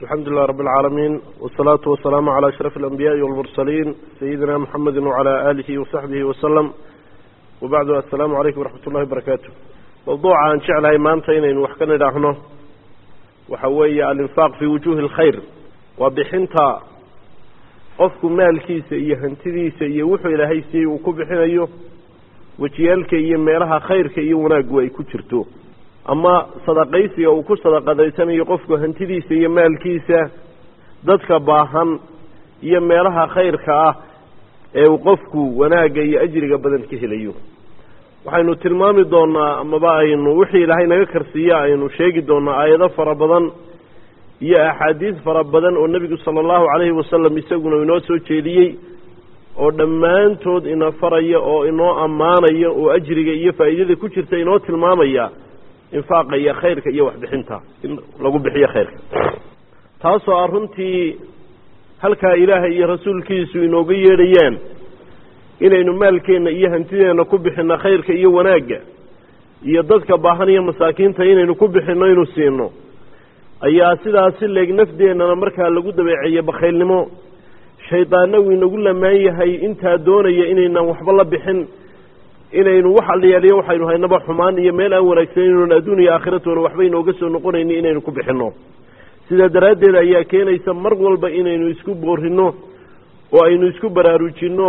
alxamdu lilah rab اlcaalamiin wsalaatu wasalaamu calى ashraf اlanbiyaءi wاlmursaliin sayidina mxamedi wcalى alihi wasaxbihi waslem wabacdu assalaamu calaykum waraxmat ullahi barakaatu mawduuca aan jeclahay maanta inaynu wax ka nidhaahno waxa weeye alinfaaq fi wujuhi اlkhayr waa bixinta qofku maalkiisa iyo hantidiisa iyo wuxuu ilaahay siiyey uu ku bixinayo wejiyaalka iyo meelaha khayrka iyo wanaaggu ay ku jirto ama sadaqaysiga uu ku sadaqadaysanayo qofku hantidiisa iyo maalkiisa dadka baahan iyo meelaha khayrka ah ee uu qofku wanaagga iyo ajriga badan ka helayo waxaynu tilmaami doonaa amaba aynu wixii ilaahay naga karsiiya aynu sheegi doonaa aayado fara badan iyo axaadiis fara badan oo nebigu sala allahu calayhi wasalam isaguna inoo soo jeediyey oo dhammaantood ina faraya oo inoo ammaanaya oo ajriga iyo faa'iidada ku jirta inoo tilmaamaya infaaqa iyo khayrka iyo waxbixinta in lagu bixiyo khayrka taasoo ah runtii halkaa ilaahay iyo rasuulkiisu inooga yeedhayaan inaynu maalkeenna iyo hantideenna ku bixinno khayrka iyo wanaagga iyo dadka baahan iyo masaakiinta inaynu ku bixinno inu siino ayaa sidaas si leeg nafdeennana markaa lagu dabeeceeye bakhaylnimo shaydaanna wuu inagu lamaan yahay intaa doonaya inaynan waxba la bixin inaynu wax alliyaaliyo waxaynu haynaba xumaan iyo meel aan wanaagsanaynon adduun iyo aakhiratoona waxba inooga soo noqonayni inaynu ku bixinno sidaa daraaddeed ayaa keenaysa mar walba inaynu isku boorinno oo aynu isku baraarujinno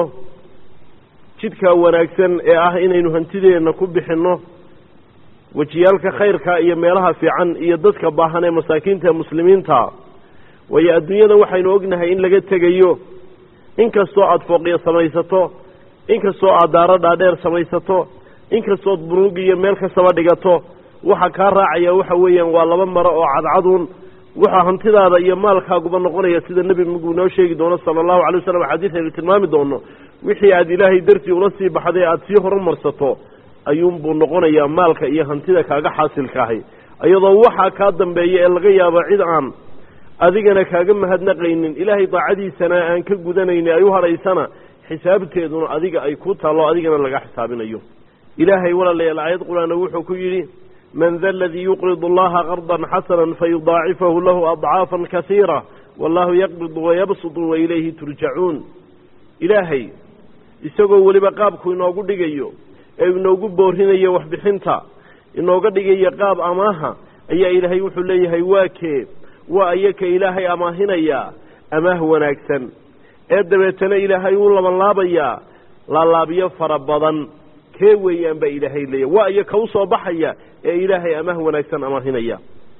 jidka wanaagsan ee ah inaynu hantideenna ku bixinno wejiyaalka khayrka iyo meelaha fiican iyo dadka baahan ee masaakiinta ee muslimiinta waayo adduunyada waxaynu ognahay in laga tegayo inkastoo aada fooqiya samaysato inkastoo aad daaro dhaadheer samaysato inkastood bunuug iyo meel kastaba dhigato waxa kaa raacaya waxa weeyaan waa laba maro oo cadcaduun waxaa hantidaada iyo maalkaaguba noqonaya sida nebi muguu noo sheegi doono sala allahu calay wasalam xadiis aynu tilmaami doono wixii aad ilaahay dartii ula sii baxday aada sii horumarsato ayuunbuu noqonayaa maalka iyo hantida kaaga xaasilkaahay iyadoo waxaa kaa dambeeya ee laga yaabo cid aan adigana kaaga mahadnaqaynin ilaahay daacadiisana aan ka gudanayni ay u hadhaysana xisaabteeduna adiga ay ku taallo adigana laga xisaabinayo ilaahay walaalayaal aayad qur-aana wuxuu ku yidhi man da aladii yuqridu allaha qardan xasana fayudaacifahu lahu adcaafan kasiira wallahu yaqbidu wayabsutu wa ilayhi turjacuun ilaahay isagoo weliba qaabku inoogu dhigayo ee inoogu boorinayo waxbixinta inooga dhigayo qaab amaaha ayaa ilaahay wuxuu leeyahay waa kee waa ayaka ilaahay amaahinaya amaah wanaagsan ee dabeetana ilaahay uu labanlaabayaa laalaabyo fara badan kee weeyaan baa ilaahay leeyahy waa iyo ka u soo baxaya ee ilaahay amaah wanaagsan amaahinaya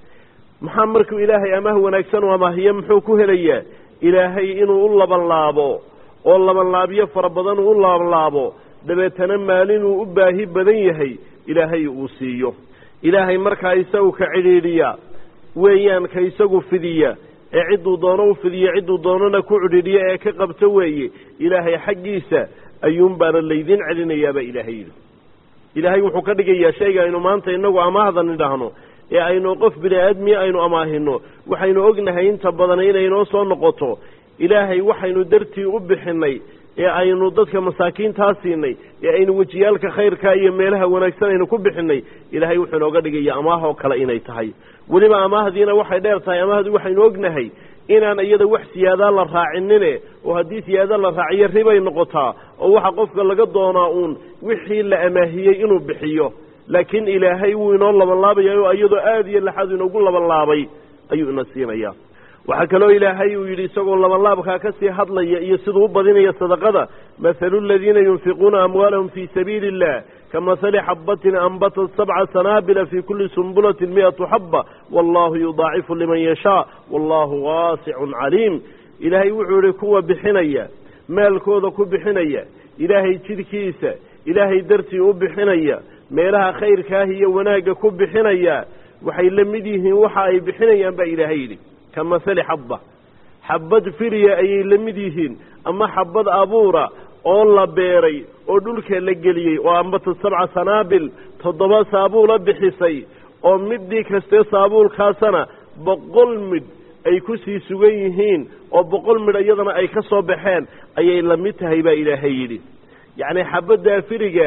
maxaa markuu ilaahay amaah wanaagsan u amaahiyo muxuu ku helayaa ilaahay inuu u labanlaabo oo labanlaabyo fara badan uu u labanlaabo dabeetana maalinuu u baahi badan yahay ilaahay uu siiyo ilaahay markaa isagu ka cidhiidhiya weeyaan ka isagu fidiya ee cidduu doono u fidiyo cidduu doonana ku cidhiidhiya ee ka qabto weeye ilaahay xaggiisa ayuunbaana laydin celinayaabaa ilaahay yidhi ilaahay wuxuu ka dhigayaa shayga aynu maanta inagu amaahda nidhaahno ee aynu qof bini aadmiya aynu amaahino waxaynu ognahay inta badan inay noo soo noqoto ilaahay waxaynu dartii u bixinay ee aynu dadka masaakiintaa siinay ee aynu wejiyaalka khayrka iyo meelaha wanaagsan aynu ku bixinay ilaahay wuxuu inooga dhigaya amaahoo kale inay tahay weliba amaahdiina waxay dheer tahay amaahdu waxaynu ognahay inaan iyada wax siyaadaa la raacinine oo haddii siyaada la raaciyo ribay noqotaa oo waxa qofka laga doonaa uun wixii la amaahiyey inuu bixiyo laakiin ilaahay wuu inoo labanlaabaya oo iyadoo aada iyo laxad inoogu labanlaabay ayuu ina siinaya waxaa kaloo ilaahay uu yidhi isagoo labanlaabkaa ka sii hadlaya iyo siduu u badinaya sadaqada mathalu aladiina yunfiquuna amwaalahum fii sabiili illah kamahali xabatin anbatat sabca sanaabila fii kulli sumbulatin mi'atu xaba wallahu yudaacifu liman yashaa wallahu waasicun caliim ilaahay wuxuu yihi kuwa bixinaya maalkooda ku bixinaya ilaahay jidhkiisa ilaahay dartii u bixinaya meelaha khayrkaah iyo wanaagga ku bixinaya waxay la mid yihiin waxa ay bixinayaan baa ilaahay yidhi ka mahali xabba xabbad firiya ayay la mid yihiin ama xabbad abuura oo la beeray oo dhulka la geliyey oo ambata sabca sanaabil toddoba saabuula bixisay oo midii kastee saabuulkaasana boqol midh ay ku sii sugan yihiin oo boqol midh iyadana ay ka soo baxeen ayay la mid tahay baa ilaahay yidhi yacnii xabaddaa firiga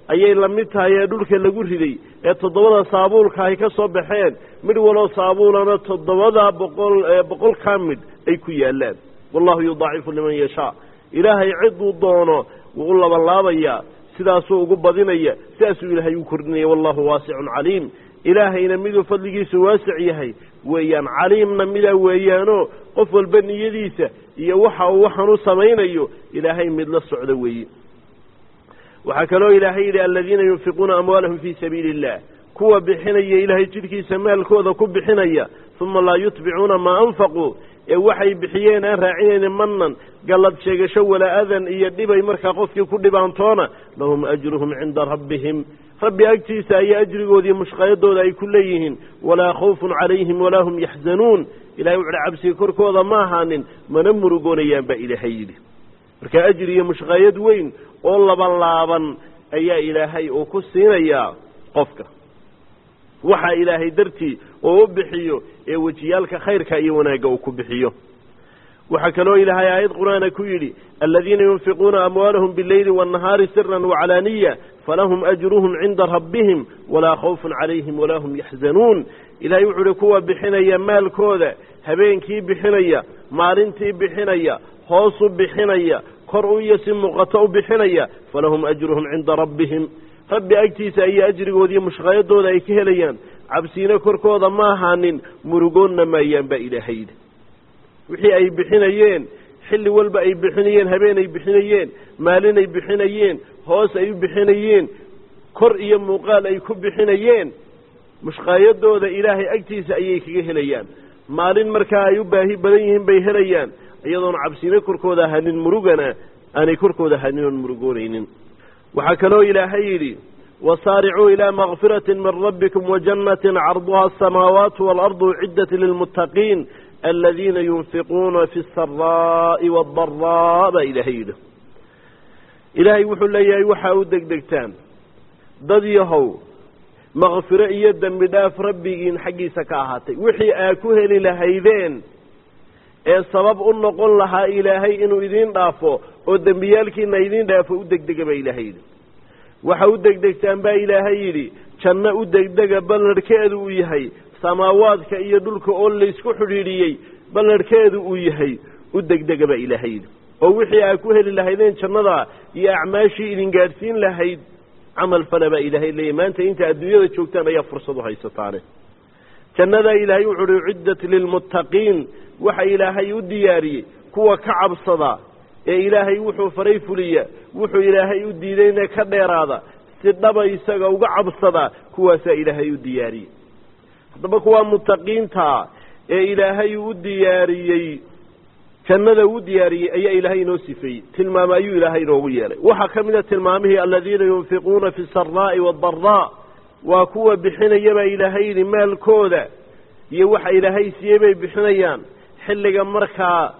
ayay la mid tahay ee dhulka lagu riday ee toddobada saabuulka ay ka soo baxeen midh waloo saabuulana toddobada boqol boqolkaa midh ay ku yaallaan wallahu yudaacifu liman yashaa ilaahay ciduu doono wuu u labanlaabayaa sidaasuu ugu badinaya sidaasuu ilaahay u kordhinaya wallahu waasicun caliim ilaahayna miduu fadligiisu waasic yahay weeyaan caliimna midaa weeyaanoo qof walba niyadiisa iyo waxa uu waxaan u samaynayo ilaahay mid la socdo weeye waxaa kaloo ilaahay yidhi aladiina yunfiquuna amwaalahum fii sabiili illah kuwa bixinaya ilaahay jidhkiisa maalkooda ku bixinaya uma laa yutbicuuna maa anfaquu ee waxay bixiyeen aan raacinayni manan gallad sheegasho walaa adan iyo dhibay markaa qofkii ku dhibaantoona lahum ajruhum cinda rabbihim rabbi agtiisa ayaa ajrigoodiiyo mushqayadooda ay ku leeyihiin walaa khawfun calayhim walaa hum yaxzanuun ilahay wuxuuhi cabsiga korkooda ma ahaanin mana murugoonayaan baa ilaahay yidhi marka ajri iyo mushqaayad weyn oo labanlaaban ayaa ilaahay uu ku siinayaa qofka waxaa ilaahay dartii oo u bixiyo ee wejiyaalka khayrka iyo wanaagga uu ku bixiyo waxaa kaloo ilaahay aayad qur-aana ku yidhi aladiina yunfiquuna amwaalahum bileyli waannahaari siran waclaaniya falahum ajruhum cinda rabbihim walaa khawfun calayhim walaa hum yaxzanuun ilahay wuxuu uhi kuwa bixinaya maalkooda habeenkii bixinaya maalintii bixinaya hoosu bixinaya kor u iyo si muuqato u bixinaya falahum ajruhum cinda rabbihim rabbi agtiisa ayaa ajrigoodiiyo mushqaayadooda ay ka helayaan cabsiina korkooda ma ahaanin murugoonna maayaan baa ilaahay yidhi wixii ay bixinayeen xilli walba ay bixinayeen habeen ay bixinayeen maalin ay bixinayeen hoos ay u bixinayeen kor iyo muuqaal ay ku bixinayeen mushqaayadooda ilaahay agtiisa ayay kaga helayaan maalin markaa ay u baahi badan yihiin bay helayaan iyadoona cabsiina korkooda ahaanin murugana aanay korkooda ahaanin oon murugoonaynin waxaa kaloo ilaahay yidhi wasaaricuu ilaa makfirati min rabbikum wajannatin carduha asamaawaatu waalardu ciddat lilmuttaqiin aladiina yunfiquuna fi asaraa'i waaddaraa baa ilaahay yidhi ilaahay wuxuu leeyahay waxaa u degdegtaan dad yahow makfiro iyo dembi dhaaf rabbigiin xaggiisa ka ahaatay wixii aa ku heli lahaydeen ee sabab u noqon lahaa ilaahay inuu idiin dhaafo oo dembiyaalkiina idiin dhaafo u degdega baa ilaahay yidhi waxa u degdegtaan baa ilaahay yidhi janno u degdega ballarhkeedu uu yahay samaawaadka iyo dhulka oo laysku xidhiidhiyey ballarhkeedu uu yahay u degdega baa ilaahay yidhi oo wixii aa ku heli lahaydeen jannada iyo acmaashii idin gaadhsiin lahayd camal fala baa ilaahay leeyahy maanta inta adduunyada joogtaan ayaa fursad u haysataane jannadaa ilaahay wuxu uhi ciddat lilmuttaqiin waxa ilaahay u diyaariyey kuwa ka cabsada ee ilaahay wuxuu faray fuliya wuxuu ilaahay u diidayna ka dheeraada si dhaba isaga uga cabsada kuwaasaa ilaahay u diyaariyey haddaba kuwaa muttaqiintaa ee ilaahay u diyaariyey jannada uu diyaariyey ayaa ilaahay inoo sifeeyey tilmaamo ayuu ilaahay inoogu yeelay waxaa ka mid a tilmaamihii aladiina yunfiquuna fi saraa'i waaddaraa waa kuwa bixinaya baa ilaahay yidhi maalkooda iyo waxa ilaahay siiyey bay bixinayaan xilliga markaa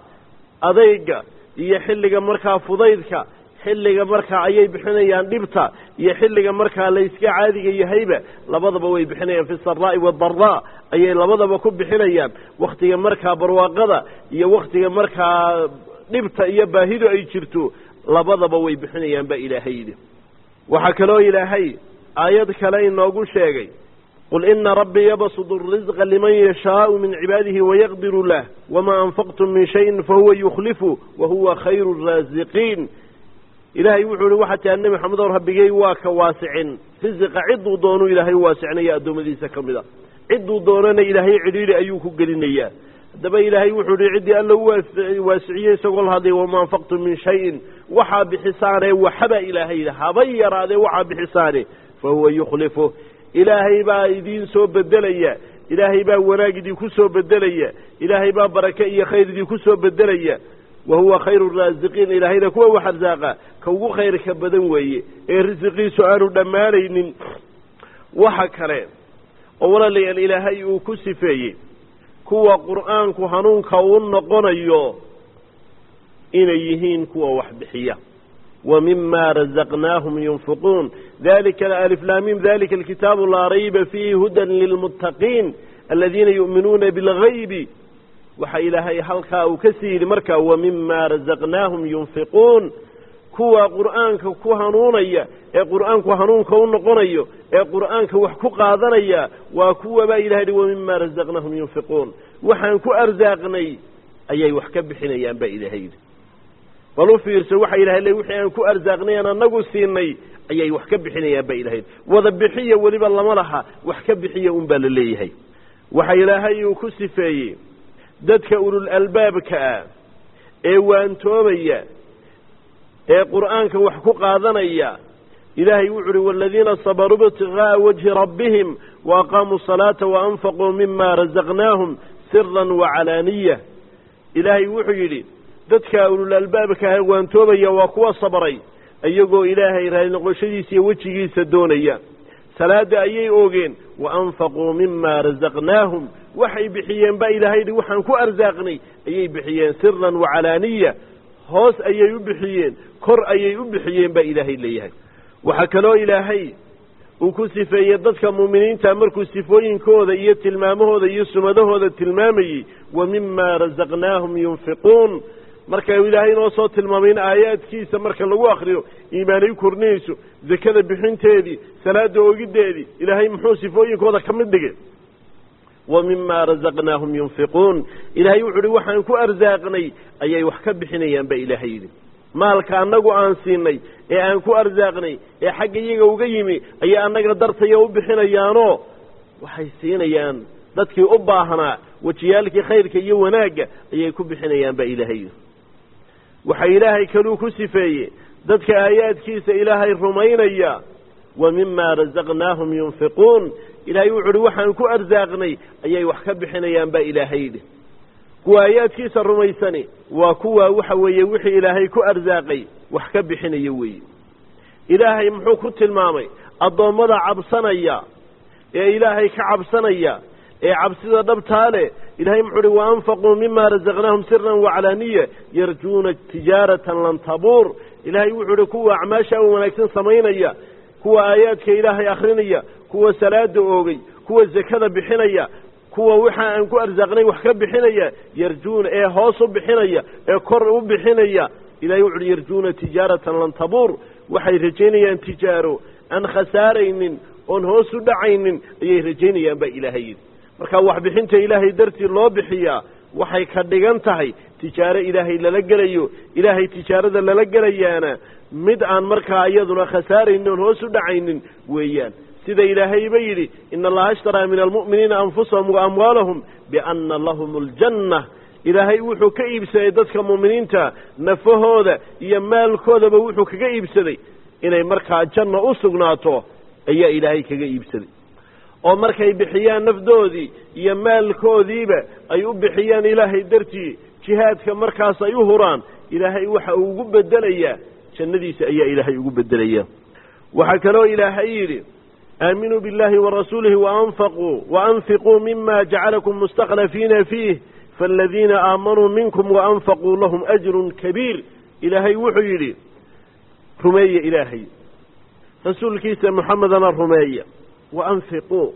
adayga iyo xilliga markaa fudaydka xilliga markaa ayay bixinayaan dhibta iyo xilliga markaa layska caadiga yahayba labadaba way bixinayaan fi saraa'i waadaraa ayay labadaba ku bixinayaan wakhtiga markaa barwaaqada iyo wakhtiga markaa dhibta iyo baahidu ay jirto labadaba way bixinayaan baa ilaahay yidhi waxaa kaloo ilaahay aayad kale inoogu sheegay qul ina rabbii yabsudu الrisqa liman yashaau min cibaadihi wayaqdiru lah wama anfaqtum min shayin fahuwa yukhlifu wahuwa khayru الraasiqiin ilaahay wuxuu ihi waxaa taa nebi maxamedow rabbigey waa ka waasicin risiqa cidduu doonuu ilaahay u waasicinaya addoommadiisa ka mid a cidduu doonana ilaahay cidhiidhi ayuu ku gelinayaa haddaba ilaahay wuxuu ihi ciddii alla u waasiciyey isagoo la hadlay wama anfaqtum min shayin waxaa bixisaane waxaba ilaahay yidhi haba yaraadee waxaa bixisaane fahuwa yukhlifu ilaahay baa idiin soo bedelaya ilaahay baa wanaag idinku soo bedelaya ilaahay baa barake iyo khayr idinku soo bedelaya wa huwa khayru raasiqiin ilaahayna kuwa wax arsaaqa ka ugu khayrka badan weeye ee risiqiisu aanu dhammaanaynin waxa kale oo walaalayaal ilaahay uu ku sifeeyey kuwa qur'aanku hanuunka u noqonayo inay yihiin kuwa wax bixiya wa mima razaqnaahum yunfiquun dalika aliflaamim dalika alkitaabu laa rayba fiihi hudan lilmuttaqiin aladiina yu'minuuna bilgaybi waxa ilaahay halkaa uu ka sii yidhi markaa wa mima razaqnaahum yunfiquun kuwa qur'aanka ku hanuunaya ee qur'aanku hanuunka u noqonayo ee qur'aanka wax ku qaadanaya waa kuwabaa ilahay yihi wa mima razaqnahum yunfiquun waxaan ku arsaaqnay ayay wax ka bixinayaan baa ilaahay yidhi bal u fiirso waxa ilahay le wixii aan ku arsaaqnay aan anagu siinay ayay wax ka bixinayaan baa ilahay wada bixiya weliba lama laha wax ka bixiya un baa la leeyahay waxa ilaahay uu ku sifeeyey dadka ulul albaabka ah ee waantoobaya ee qur'aanka wax ku qaadanaya ilaahay wuxu uhi waladiina sabaruu ibtigaaa wajhi rabbihim waaqaamuu salaata waanfaquu mima razaqnaahum siran wacalaaniya ilaahay wuxuu yidhi dadka ulul albaabka ah ee waantoobaya waa kuwa sabray iyagoo ilaahay raali noqoshadiisa iyo wejigiisa doonaya salaada ayay oogeen waanfaquu mima razaqnaahum waxay bixiyeen baa ilaahay yidhi waxaan ku arsaaqnay ayay bixiyeen siran wacalaaniya hoos ayay u bixiyeen kor ayay u bixiyeen baa ilaahay leeyahay waxaa kaloo ilaahay uu ku sifeeyey dadka muuminiinta markuu sifooyinkooda iyo tilmaamahooda iyo sumadahooda tilmaamayey wa mima razaqnaahum yunfiquun marka ilaahay inoo soo tilmaamay in aayaadkiisa marka lagu akriyo iimaanay u kordhinayso zakada bixinteedii salaada oogiddeedii ilaahay muxuu sifooyinkooda ka mid dhigay wa mima razaqnaahum yunfiquun ilaahay wuxu uhi waxaan ku arsaaqnay ayay wax ka bixinayaan ba ilaahay yidhi maalka annagu aan siinay ee aan ku arsaaqnay ee xagga iyaga uga yimi ayay annaga dartaya u bixinayaanoo waxay siinayaan dadkii u baahnaa wejiyaalkii khayrka iyo wanaagga ayay ku bixinayaan ba ilaahay yidhi waxa ilaahay kaluu ku sifeeyey dadka aayaadkiisa ilaahay rumaynaya wa mima razaqnaahum yunfiquun ilaahay wuxu uhi waxaan ku arsaaqnay ayay wax ka bixinayaan baa ilaahay yidhi kuwa aayaadkiisa rumaysani waa kuwa waxa weeye wixii ilaahay ku arsaaqay wax ka bixinaya weeye ilaahay muxuu ku tilmaamay addoommada cabsanaya ee ilaahay ka cabsanaya ee cabsida dhabtaa leh ilahay muxuu uhi waanfaquu mima razaqnaahum siran wacalaaniya yarjuuna tijaaratan lan tabuur ilaahay wuxuu uhi kuwa acmaasha wanaagsan samaynaya kuwa aayaadka ilaahay akrinaya kuwa salaada oogay kuwa zakada bixinaya kuwa waxa aan ku arsaaqnay wax ka bixinaya yarjuuna ee hoos u bixinaya ee kor u bixinaya ilahay wuxu uhi yarjuuna tijaaratan lan tabuur waxay rajaynayaan tijaaro aan khasaaraynin oon hoos u dhacaynin ayay rajaynayaan baa ilaahay yidhi marka waxbixinta ilaahay dartii loo bixiyaa waxay ka dhigan tahay tijaaro ilaahay lala gelayo ilaahay tijaarada lala gelayaana mid aan markaa iyaduna khasaaraynin oon hoos u dhacaynin weeyaan sida ilaahayba yidhi ina allaha ashtaraa min almu'miniina anfusahum wa amwaalahum bianna lahum aljanna ilaahay wuxuu ka iibsaday dadka mu'miniinta nafahooda iyo maalkoodaba wuxuu kaga iibsaday inay markaa janna u sugnaato ayaa ilaahay kaga iibsaday oo markay bixiyaan nafdoodii iyo maalkoodiiba ay u bixiyaan ilaahay dartii jihaadka markaas ay u huraan ilaahay waxa uu ugu bedelayaa jannadiisa ayaa ilaahay ugu bedelaya waxaa kaloo ilaahay yidhi aaminuu biاllahi warasuulihi waanfaquu waanfiquu mima jacalakum mustakhlafiina fiih faaladiina aamanuu minkum waanfaquu lahum ajrun kabiir ilaahay wuxuu yidhi rumeeya ilaahay rasuulkiisa muxamedana rumeeya waanfiquu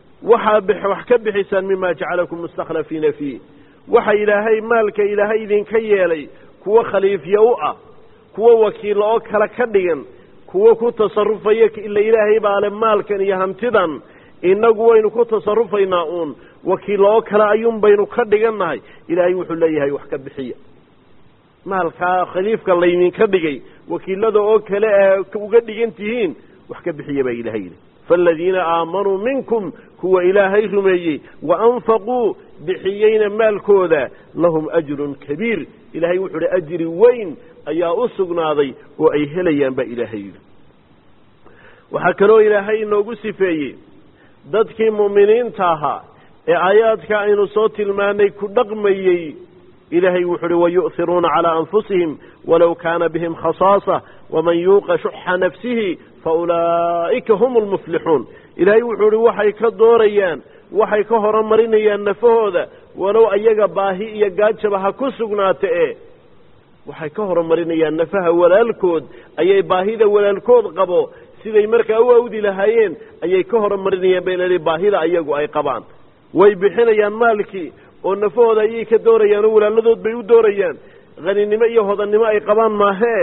waxaa wax ka bixisaan mima jacalakum mustakhlafiina fiih waxa ilaahay maalka ilaahay idinka yeelay kuwo khaliifya u ah kuwo wakiilla oo kale ka dhigan kuwo ku tasarufaya ila ilaahay baa le maalkan iyo hantidan innagu waynu ku tasarufaynaa uun wakiilla oo kale ayuun baynu ka dhigannahay ilaahay wuxuu leeyahay wax ka bixiya maalkaa khaliifka laydinka dhigay wakiilada oo kale ee uga dhigan tihiin wax ka bixiya baa ilahay yidhi faaladiina aamanuu minkum kuwa ilaahay rumeeyey wa anfaquu bixiyeyna maalkooda lahum ajrun kabiir ilaahay wuxuu uhi ajri weyn ayaa u sugnaaday oo ay helayaan baa ilaahay yidhi waxaa kaloo ilaahay inoogu sifeeyey dadkii mu'miniinta ahaa ee aayaadka aynu soo tilmaanay ku dhaqmayey ilaahay wuxu uhi wayu'hiruuna calaa anfusihim walow kaana bihim khasaasa waman yuuqa shuxa nafsihi faulaa'ika hum lmuflixuun ilaahay wuxuu uhi waxay ka doorayaan waxay ka horumarinayaan nafahooda walow ayaga baahi iyo gaajaba ha ku sugnaata e waxay ka horumarinayaan nafaha walaalkood ayay baahida walaalkood qabo siday markaa u awdi lahaayeen ayay ka horumarinayaan bay leedahay baahida ayagu ay qabaan way bixinayaan maalkii oo nafahooda ayay ka doorayaan oo walaaladood bay u doorayaan haninimo iyo hodannimo ay qabaan maahee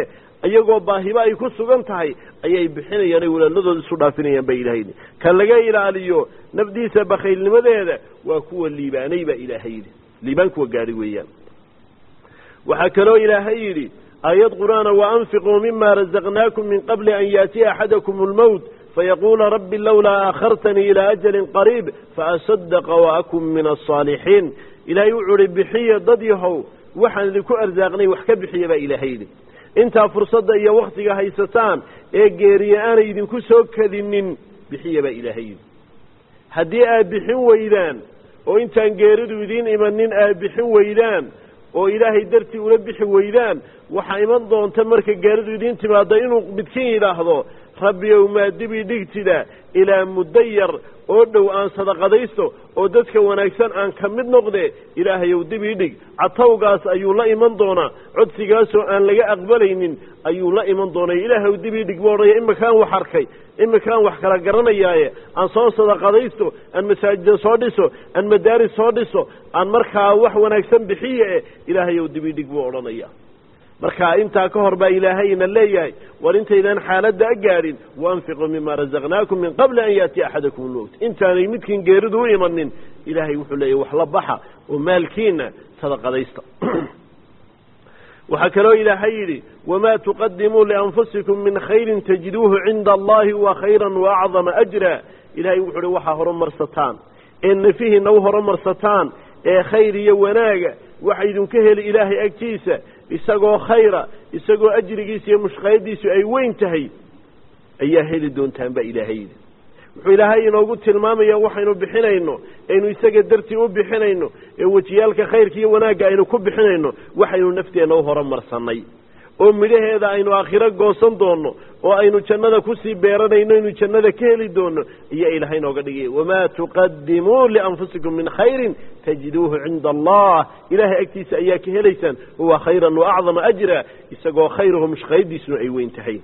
iyagoo baahiba ay ku sugan tahay ayay bixinayaan ay walaaladooda isu dhaafinayaan baa ilahay yidhi ka laga ilaaliyo nafdiisa bakhaylnimadeeda waa kuwa liibaanay baa ilaahay yidhi liibaan kuwa gaadhi weeyaan waxaa kaloo ilaahay yidhi aayad qur'aana waanfiquu mima razaqnaakum min qabli an yaatiya axadakum almowt fayaquula rabbi lowlaa aakhartanii ilaa ajalin qariib faasadaqa waakun min alsaalixiin ilaahay wuxuu ihi bixiya dad yahow waxaan idinku arsaaqnay wax ka bixiya baa ilaahay yidhi intaa fursadda iyo wakhtiga haysataan ee geeriye aanay idinku soo kadinin bixiya baa ilaahay yidhi haddii aad bixin weydaan oo intaan geeridu idiin imanin aad bixin weydaan oo ilaahay dartii ula bixi weydaan waxaa iman doonta marka geeridu idiin timaado inuu midkiin yidhaahdo rabbiyow maa dibi dhigtida ilaa muddo yar oo dhow aan sadaqadaysto oo dadka wanaagsan aan ka mid noqde ilaahayow dib ii dhig catawgaas ayuu la iman doonaa codsigaasoo aan laga aqbalaynin ayuu la iman doonay ilaahaw dib ii dhig buu odhaya iminkaan wax arkay iminkaan wax kala garanayaaye aan soo sadaqadaysto aan masaajida soo dhiso aan madaaris soo dhiso aan markaa wax wanaagsan bixiye eh ilaahayow dib ii dhig buu odhanaya marka intaa ka hor baa ilaahayna leeyahay war intaydaan xaaladda a gaadhin waanfiquu mima razaqnaakum min qabli an yaatiya axadakum lmowt intaanay midkiin geeridu u imanin ilaahay wuxuu leeyahy wax la baxa oo maalkiina sadaqadaysta waxaa kaloo ilaahay yidhi wamaa tuqadimuu lianfusikum min khayrin tajiduuhu cinda allahi wa khayra waacdama ajra ilahay wuxuu uhi waxaa horumarsataan ee nefihiina u horumarsataan ee khayr iyo wanaaga waxa idinka heli ilaahay agtiisa isagoo khayra isagoo ajrigiisa iyo mushqayadiisu ay weyn tahay ayaa heli doontaan baa ilaahay yidhi wuxuu ilaahay inoogu tilmaamaya waxaynu bixinayno aynu isaga dartii u bixinayno ee wejiyaalka khayrka iyo wanaagga aynu ku bixinayno waxaynu nafteenna u horumarsannay oo midhaheeda aynu aakhiro goosan doonno oo aynu jannada kusii beeranayno aynu jannada ka heli doonno ayaa ilaahay inooga dhigaya wamaa tuqadimuu lianfusikum min khayrin tajiduuhu cinda allah ilahay agtiisa ayaa ka helaysaan huwa khayran wa acdama ajra isagoo khayrahu mushqayadiisuna ay weyn tahay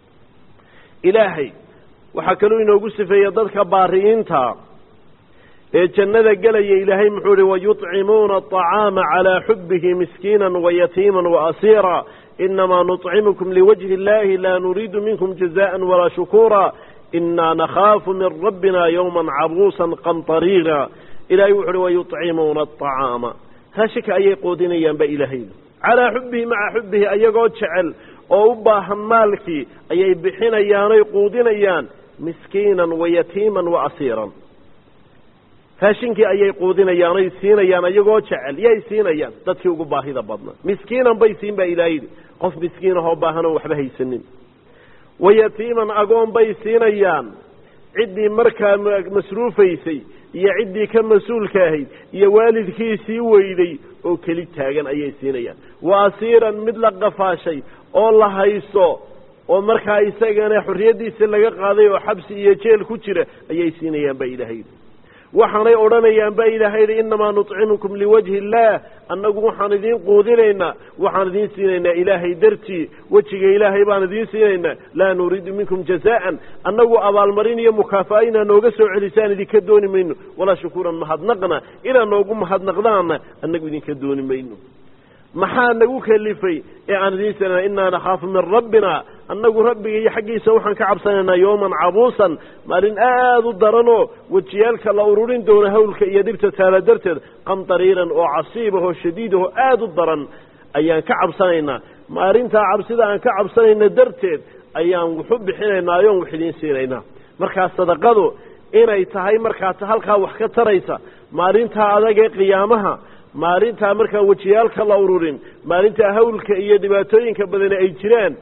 ilaahay waxaa kaluu inoogu sifeeya dadka baari'iinta ee jannada gelaya ilaahay muxuu ihi wayuطcimuuna aطacaama calaa xubihi miskiina wayatiima waasiira inamaa nuطcimukum liwajhi اllahi laa nuriidu minkum jazaءa walaa shukuura inaa nakhaafu min rabbina ywma cabuusa qamطariira ilahay wuxu uhi wayuطcimuuna aطacaama raashika ayay qoodinayaan ba ilaahay calaa xubihi maca xubihi ayagoo jecel oo u baahan maalkii ayay bixinayaanoy quudinayaan miskiinan wayatiiman waasiiran raashinkii ayay quudinayaan oy siinayaan ayagoo jecel yay siinayaan dadkii ugu baahida badnaa miskiinan bay siin baa ilaah yidhi qof miskiin ahoo baahanoo waxba haysanin wayatiiman agoon bay siinayaan ciddii markaa masruufaysay iyo ciddii ka mas-uulka ahayd iyo waalidkiisii weyday oo keli taagan ayay siinayaan wa asiiran mid la qafaashay oo la haysto oo markaa isagana xorriyaddiisa laga qaaday oo xabsi iyo jeel ku jira ayay siinayaan baa ilaahay yidhi waxaanay odhanayaan baa ilaahay yidhi innamaa nuطcimukum liwajhi illaah annagu waxaan idiin quudinaynaa waxaan idiin siinaynaa ilaahay dartii wejiga ilaahay baan idiin siinaynaa laa nuriidu minkum jazaan annagu abaalmarin iyo mukaafa'a inaa nooga soo celisaan idinka dooni mayno walaa shukuuran mahadnaqna inaa noogu mahadnaqdaana annagu idinka dooni mayno maxaa nagu kelifay ee aan idiin sinana innaa nakhaafu min rabbina annagu rabbiga iyo xaggiisa waxaan ka cabsanaynaa yowman cabuusan maalin aada u daranoo wejiyaalka la ururin doono hawlka iyo dhibta taala darteed qamdariiran oo casiibahoo shadiidahoo aada u daran ayaan ka cabsanaynaa maalintaa cabsida aan ka cabsanayna darteed ayaan waxu bixinaynaa ayoon wax idiin siinaynaa markaa sadaqadu inay tahay markaas halkaa wax ka taraysa maalintaa adag ee qiyaamaha maalintaa markaan wejiyaalka la ururin maalintaa hawlka iyo dhibaatooyinka badani ay jiraan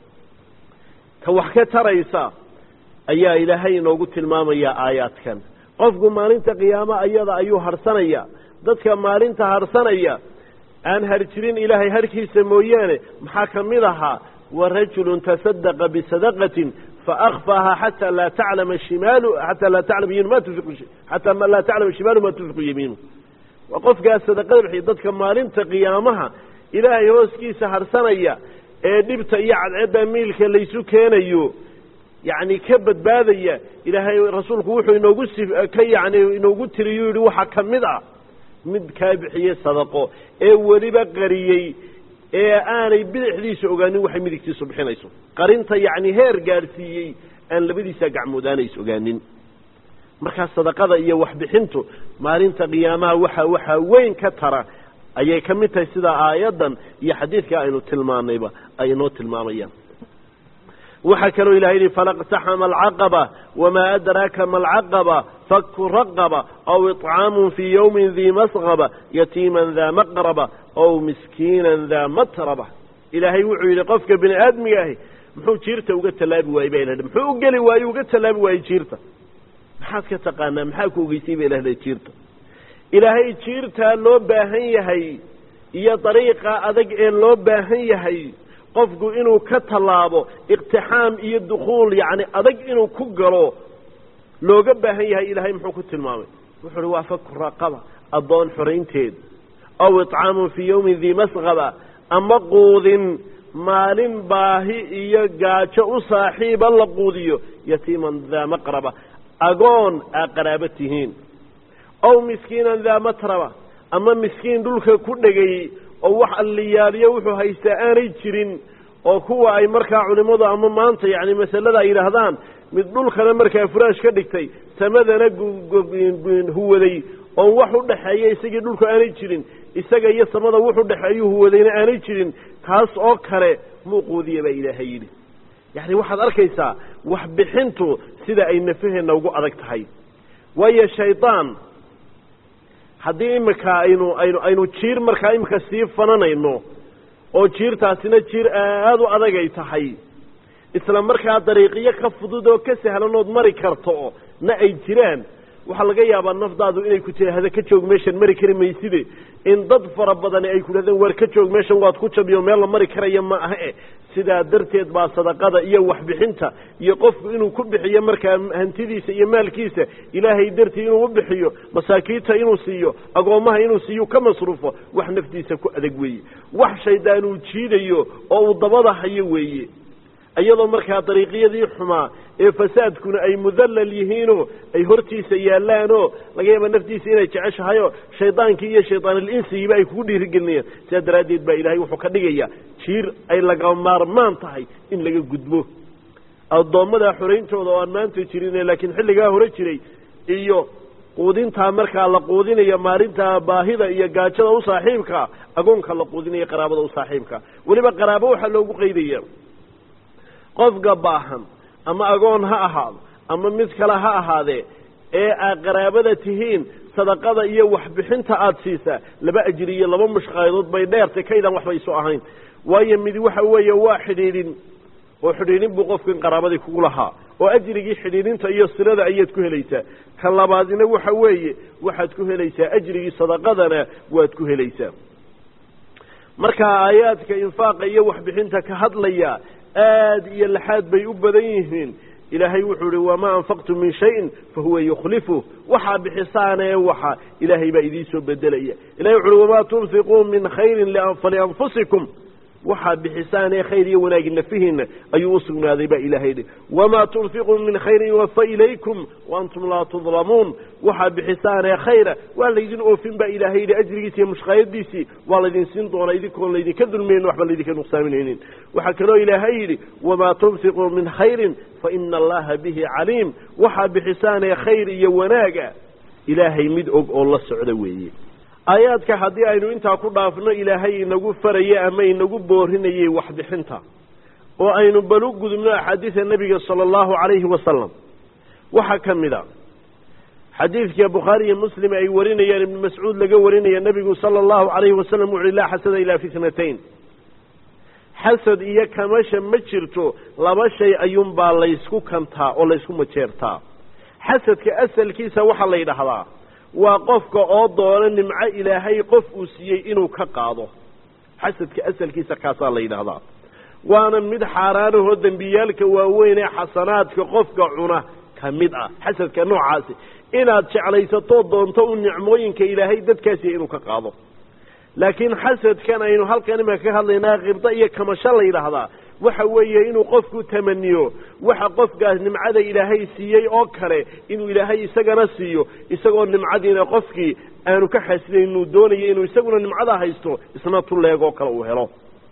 ta wax ka taraysa ayaa ilaahay inoogu tilmaamayaa aayaadkan qofku maalinta qiyaamo ayada ayuu harsanaya dadka maalinta harsanaya aan harjirin ilaahay harkiisa mooyaane maxaa ka mid ahaa wa rajulun tasadaqa bisadaqatin faakfaaha xataa laa taclama shimaalu xataa laa taclama yamiinu ma tunfiqu xataa laa taclama shimaalu ma tunfiqu yamiinu waa qofkaas sadaqada bixiya dadka maalinta qiyaamaha ilaahay hooskiisa harsanaya ee dhibta iyo cadceedda miilka laysu keenayo yacni ka badbaadaya ilaahay rasuulku wuxuu inoogu si ka yacni inoogu tiriyuu yidhi waxaa ka mid ah mid kaa bixiyey sadaqo ee weliba qariyey ee aanay bidixdiisa ogaanin waxay midigtiisu bixinayso qarinta yacni heer gaadhsiiyey aan labadiisa gacmood aanays ogaanin markaa sadaqada iyo waxbixintu maalinta qiyaamaha waxa waxaa weyn ka tara ayay ka mid tahay sida aayaddan iyo xadiidka aynu tilmaanayba ay inoo tilmaamayaan waxaa kaloo ilahay yihi falaqtaxama alcaqaba wamaa adraaka ma alcaqaba faku raqaba aw iطcaamun fii yowmin dii masqaba yatiiman daa maqraba aw miskiinan daa matraba ilaahay wuxuu yidhi qofka bini aadmiga ahi muxuu jiirta uga tallaabi waayey ba ilahdha muxuu u geli waaye uga tallaabi waayey jiirta maxaad ka taqaanaa maxaa ku ogeysay ba ilahdha jiirta ilaahay jiirtaa loo baahan yahay iyo dariiqa adag ee loo baahan yahay qofku inuu ka tallaabo iqtixaam iyo dukhuul yacni adag inuu ku galo looga baahan yahay ilaahay muxuu ku tilmaamay wuxuu uhi waa faku raqaba addoon xoraynteed aw itcaamun fii yowmin dii masqaba ama quudin maalin baahi iyo gaajo u saaxiiba la quudiyo yatiiman daa maqraba agoon aa qaraabo tihiin aw miskiinan daa matraba ama miskiin dhulka ku dhegay oo wax alliyaaliyo wuxuu haystaa aanay jirin oo kuwa ay markaa culimmadu ama maanta yacni masalada ay yidhaahdaan mid dhulkana markaa furaash ka dhigtay samadana huwaday oon wax u dhexeeya isagii dhulka aanay jirin isaga iyo samada wuxu dhexeeyu huwadayna aanay jirin kaas oo kale muu quudiya baa ilaahay yidhi yacni waxaad arkaysaa waxbixintu sida ay nafaheenna ugu adag tahay waayo shaydaan haddii iminka aynu aynu aynu jiir markaa iminka sii fananayno oo jiirtaasina jiir aada u adagay tahay isla markaa dariiqiyo ka fudud oo ka sahlanood mari karto na ay jiraan waxaa laga yaabaa nafdaadu inay ku tidhaahda ka joog meeshan mari kari mayside in dad fara badani ay ku dhahdeen waar ka joog meeshan waad ku jabiyo meel la mari karaya ma aha e sidaa darteed baa sadaqada iyo waxbixinta iyo qofku inuu ku bixiyo markaa hantidiisa iyo maalkiisa ilaahay dartii inuu u bixiyo masaakiinta inuu siiyo agoommaha inuu siiyo ka masruufo wax naftiisa ku adag weeye wax shaydaan uu jiidayo oo uu dabada hayo weeye iyadoo markaa dariiqyadii xumaa ee fasaadkuna ay mudallal yihiinoo ay hortiisa yaallaanoo laga yaaba naftiisa inay jeceshahayoo shaydaankii iyo shaydaanilinsigiiba ay kugu dhiirigelinayaan sidaa daraaddeed baa ilaahay wuxuu ka dhigayaa jiir ay laga maarmaan tahay in laga gudbo addoommada xorayntooda oo aan maanta jirin laakiin xilligaa hore jiray iyo quudintaa markaa la quudinayo maalinta baahida iyo gaajada u saaxiibka agoonka la quudinayo qaraabada u saaxiibka weliba qaraabo waxaa loogu qaydaya qofka baahan ama agoon ha ahaado ama mid kale ha ahaadee ee aad qaraabada tihiin sadaqada iyo waxbixinta aada siisaa laba ajri iyo laba mushqaayadood bay dheertay kaydaan waxba isu ahayn waayo mid waxa weeye waa xidhiidhin oo xidhiidhin buu qofkan qaraabadii kugu lahaa oo ajrigii xidhiidhinta iyo silada ayaad ku helaysaa ka labaadina waxa weeye waxaad ku helaysaa ajrigii sadaqadana waad ku helaysaa marka aayaadka infaaqa iyo waxbixinta ka hadlaya aad iyo laxaad bay u badan yihiin ilaahay wuxuu ihi wamaa anfaqtum min shayin fahuwa yukhlifu waxaa bixisaanee waxa ilaahay baa idiin soo bedelaya ilahay wuxu uhi wamaa tunfiquu min khayrin falianfusikum waxaa bixisaanee khayr iyo wanaagi nafihiina ayuu u sugnaaday baa ilaahay dhi wamaa tunfiquu min khayrin yuwafa ilaykum waantum laa tudlamuun waxaa bixisaanee khayra waa laydin oofin baa ilaahay yidhi ajrigiisi iyo mushqaayadiisii waa laydin siin doonaa idinkoon laydinka dulmaynin waxba laydinka nuqsaaminaynin waxaa kaloo ilaahay yidhi wamaa tunfiquu min khayrin faina allaha bihi caliim waxaa bixisaanee khayr iyo wanaaga ilaahay mid og oo la socda weeye aayaadka haddii aynu intaa ku dhaafno ilaahay inagu faraya ama inagu boorinayay waxbixinta oo aynu bal u gudubno axaadiida nebiga sala allahu calayhi wasalam waxaa ka mid a xadiidka bukhaari iyo muslim ay warinayaan ibnu mascuud laga warinaya nebigu sala allahu calayhi wasalam wuxu uhi laa xasada ilaa fitnatayn xasad iyo kamasha ma jirto laba shay ayuunbaa laysku kantaa oo laysku majeertaa xasadka asalkiisa waxaa la yidhaahdaa waa qofka oo doona nimco ilaahay qof uu siiyey inuu ka qaado xasadka asalkiisa kaasaa la yidhaahdaa waana mid xaaraanahoo dembiyaalka waaweyn ee xasanaadka qofka cuna ka mid ah xasadka noocaasi inaad jeclaysatoo doonto u nicmooyinka ilaahay dadkaasiya inuu ka qaado laakiin xasadkan aynu halkan imika ka hadlaynaa qibdo iyo kamasho la yidhaahdaa waxa weeye inuu qofku tamaniyo waxa qofkaas nimcada ilaahay siiyey oo kale inuu ilaahay isagana siiyo isagoo nimcadiina qofkii aanu ka xasilayn inuu doonayo inuu isaguna nimcada haysto isna tulleegoo kale uu helo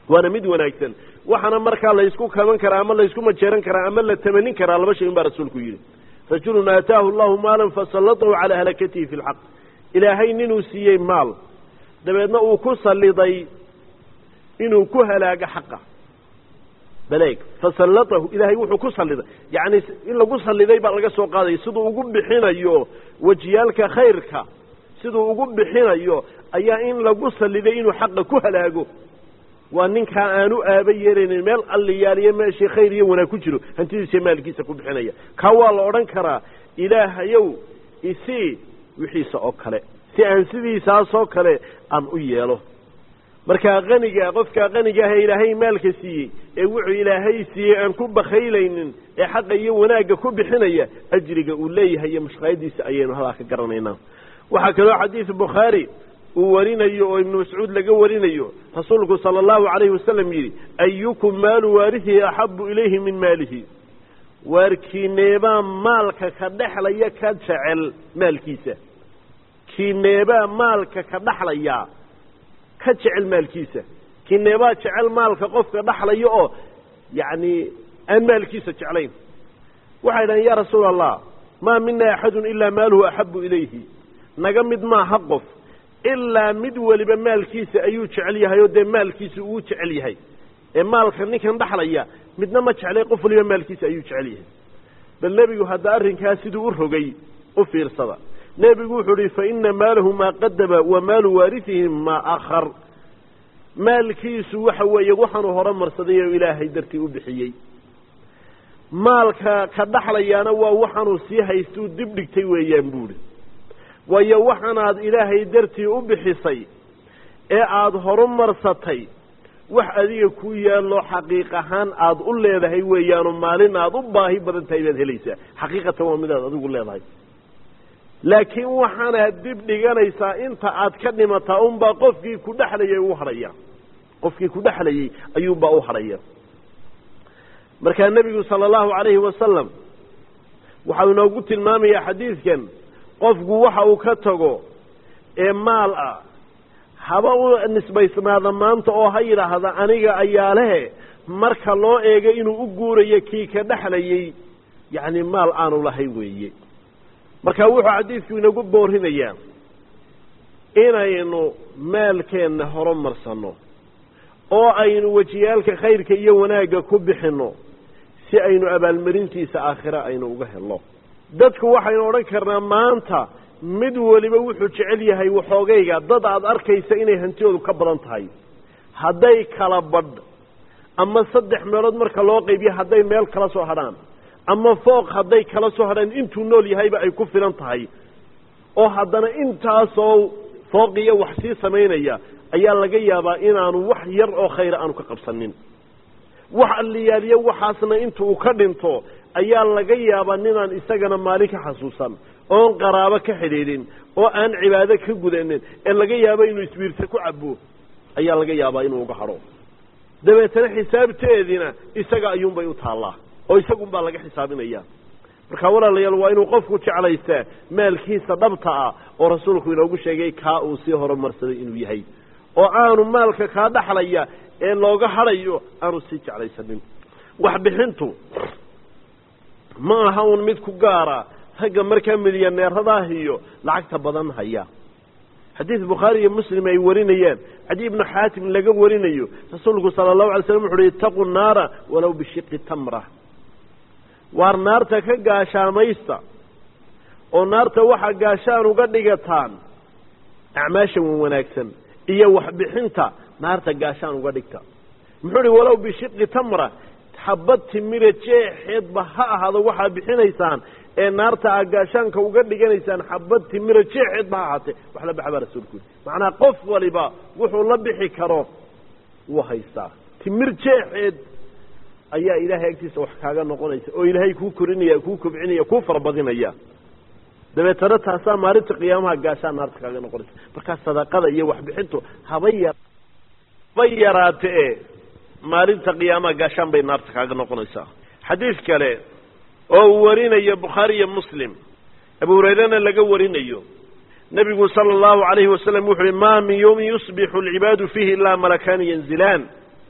waana mid wanaagsan waxaana markaa laysku kaban karaa ama laysku majeeran karaa ama la tamanin karaa laba shay un baa rasuulku yidhi rajulun aataahu allahu maalan fasallatahu calaa halakatihi fi lxaq ilaahay ninuu siiyey maal dabeedna uu ku salliday inuu ku halaago xaqa baleeg fasallatahu ilaahay wuxuu ku salliday yacni in lagu salliday baa laga soo qaadaya siduu ugu bixinayo wejiyaalka khayrka siduu ugu bixinayo ayaa in lagu salliday inuu xaqa ku halaago waa ninkaa aanu aaba yeelaynin meel alliyaaliyo meeshii khayr iyo wanaag ku jiro hantidiisa maalkiisa ku bixinaya kaa waa la odhan karaa ilaahayow isii wixiisa oo kale si aan sidiisaasoo kale aan u yeelo markaa qaniga qofkaa qaniga ah ee ilaahay maalka siiyey ee wuxuu ilaahay siiyey aan ku bakhaylaynin ee xaqa iyo wanaagga ku bixinaya ajriga uu leeyahay iyo mushqaayadiisa ayaynu hadaa ka garanaynaa waxaa kaloo xadiid bukhaari uu warinayo oo ibnu mascuud laga warinayo rasuulku sala allahu calayhi wasalam yidhi ayukum maalu waarihihi axabu ilayhi min maalihi waarkiineebaa maalka ka dhexlaya ka jecel maalkiisa kiineebaa maalka ka dhexlaya ka jecel maalkiisa kiineebaa jecel maalka qofka dhexlaya oo yacni aan maalkiisa jeclayn waxay dhahen yaa rasuula allah maa mina axadun ilaa maaluhu axabu ilayhi naga mid maaha qof ilaa mid weliba maalkiisa ayuu jecel yahay oo dee maalkiisa uu jecel yahay ee maalka ninkan dhexlaya midna ma jeclay qof waliba maalkiisa ayuu jecel yahay bal nebigu hadda arrinkaa siduu u rogay u fiirsada nebigu wuxuu ihi fa ina maalahu maa qadama wa maalu waarisihi maa akhar maalkiisu waxa weeye waxaanuu hore marsaday oo ilaahay dartii u bixiyey maalka ka dhexlayaana waa waxaanuu sii haystuu dib dhigtay weeyaan buuhi waayo waxaanaad ilaahay dartii u bixisay ee aada horumarsatay wax adiga ku yaallo xaqiiq ahaan aada u leedahay weeyaanoo maalin aada u baahi badan tahay baad helaysaa xaqiiqatan waa midaad adigu leedahay laakiin waxaanaad dib dhiganaysaa inta aad ka dhimataa unbaa qofkii ku dhexlayay u hadhaya qofkii ku dhexlayay ayuunbaa u hadhaya markaa nebigu sala allahu calayhi wasalam waxau inoogu tilmaamayaa xadiidkan qofku waxa uu ka tago ee maal ah haba u nisbaysnaada maanta oo ha yidhaahda aniga ayaa lehe marka loo eego inuu u guurayo kii ka dhexlayay yacni maal aanu lahayn weeye marka wuxuu xadiidku inagu boorinayaa inaynu maalkeenna horumarsanno oo aynu wejiyaalka khayrka iyo wanaagga ku bixinno si aynu abaalmarintiisa aakhire aynu uga helno dadku waxaynu odhan karnaa maanta mid weliba wuxuu jecel yahay waxoogayga dad aada arkaysa inay hantidoodu ka badan tahay hadday kala badh ama saddex meelood marka loo qaybiyo hadday meel kala soo hadhaan ama fooq hadday kala soo hadhaan intuu nool yahayba ay ku filan tahay oo haddana intaasoo fooqiyo wax sii samaynaya ayaa laga yaabaa inaanu wax yar oo khayra aanu ka qabsanin wax alliyaaliyo waxaasna inta uu ka dhinto ayaa laga yaabaa ninaan isagana maalin ka xasuusan oon qaraabo ka xidhiidhin oo aan cibaado ka gudanin ee laga yaabo inuu isbiirta ku cabo ayaa laga yaabaa inuu uga hadho dabeetana xisaabteediina isaga ayuunbay u taallaa oo isagunbaa laga xisaabinaya marka walaalayaal waa inuu qofku jeclaystaa maalkiisa dhabta ah oo rasuulku inoogu sheegay kaa uu sii horumarsaday inuu yahay oo aanu maalka kaa dhaxlaya ee looga hadhayo aanu sii jeclaysanin waxbixintu ma aha un mid ku gaara ragga markaa midyaneeradaah iyo lacagta badan haya xadiid bukhaari iyo muslim ay warinayaan cadi ibnu xaatim laga warinayo rasuulku sala allahu alay slam wuxu uhi itaquu naara walow bishiqi tamra waar naarta ka gaashaamaysta oo naarta waxaa gaashaan uga dhigataan acmaasha wan wanaagsan iyo waxbixinta naarta gaashaan uga dhigta muxuu uhi walow bishiqi tamra xabad timira jeexeedba ha ahaado waxaa bixinaysaan ee naarta aa gaashaanka uga dhiganaysaan xabad timira jeexeedba ha ahaatee wax la baxa baa rasuulku yidhi macnaa qof waliba wuxuu la bixi karo wuu haystaa timir jeexeed ayaa ilaahay agtiisa wax kaaga noqonaysa oo ilaahay kuu korinaya kuu kobcinaya kuu farabadinaya dabeetana taasaa maalinta qiyaamaha gaashaan naarta kaaga noqonaysa markaa sadaqada iyo waxbixintu haba ya haba yaraate e maalinta qiyaamaha gaashaan bay naarta kaaga noqonaysaa xadiid kale oo uu warinayo bukhaari iyo muslim abu hurayrena laga warinayo nebigu sala allahu calayhi wasalam wuxu uhi maa min yawmin yusbixu alcibaadu fiihi ilaa malakaani yanzilaan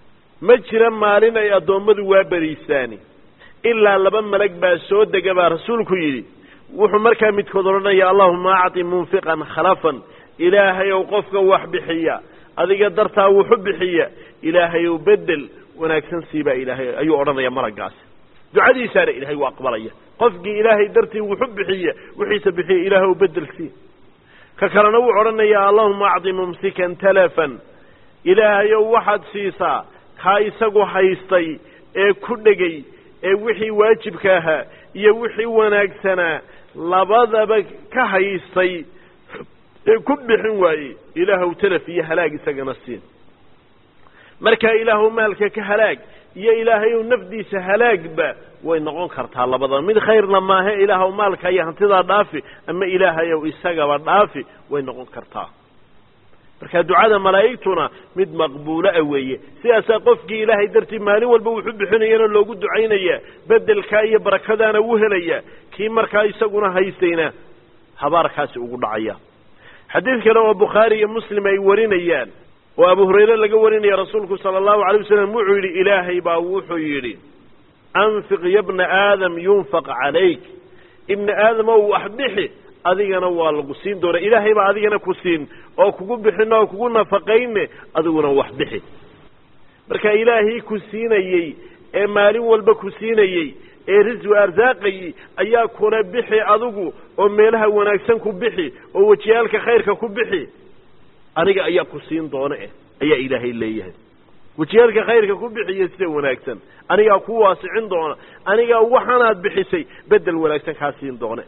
ma jira maalin ay addoommadu waa beriisaani ilaa laba malag baa soo dega baa rasuulku yidhi wuxuu markaa midkood odhanaya allahuma acti munfiqan khalafan ilaahayow qofka wax bixiya adiga dartaa wuxu bixiya ilaahayow bedel wanaagsan siibaa ilaahay ayuu odhanaya malagaasi ducadiisaana ilaahay u aqbalaya qofkii ilaahay dartii wuxu bixiya wixiisa bixiya ilaahw bedel sii ka kalena wuu odhanayaa allahuma acdi mumsikan talafan ilaahayow waxaad siisaa kaa isagu haystay ee ku dhegay ee wixii waajibka ahaa iyo wixii wanaagsanaa labadaba ka haystay ee ku bixin waayey ilaahw talaf iyo halaag isagana siin markaa ilaahw maalka ka halaag iyo ilaahayow nafdiisa halaagba way noqon kartaa labadaba mid khayrna maahe ilaahw maalka iyo hantidaa dhaafi ama ilaahayow isagaba dhaafi way noqon kartaa marka ducada malaa'igtuna mid maqbuula a weeye sidaasaa qofkii ilaahay dartii maalin walba wuxu bixinayana loogu ducaynaya bedelkaa iyo barakadaana u helaya kii markaa isaguna haystayna habaarkaasi ugu dhacaya xadiid kale oo bukhaari iyo muslim ay warinayaan oo abu hurayre laga warinaya rasuulku sala allahu alay wasalam wuxuu yidhi ilaahay baa wuxuu yidhi anfiq ya bna aadam yunfaq calayk ibna aadam ow wax bixi adigana waa lagu siin doona ilaahay baa adigana ku siin oo kugu bixin oo kugu nafaqayne adiguna wax bixi marka ilaahii ku siinayey ee maalin walba ku siinayey ee riswi arsaaqayey ayaa kula bixi adigu oo meelaha wanaagsan ku bixi oo wejiyaalka khayrka ku bixi aniga ayaa ku siin doona eh ayaa ilaahay leeyahay wejiyaalka khayrka ku bixiyo sida wanaagsan anigaa ku waasicin doona anigaa waxaanaad bixisay bedel wanaagsan kaa siin doone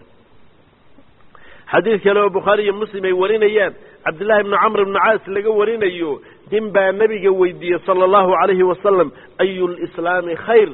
xadiid kale oo bukhaari iyo muslim ay warinayaan cabdillahi ibnu camr ibnu caas laga warinayo nin baa nebiga weydiiyey sala allahu calayhi wasalam ayu lislaami khayr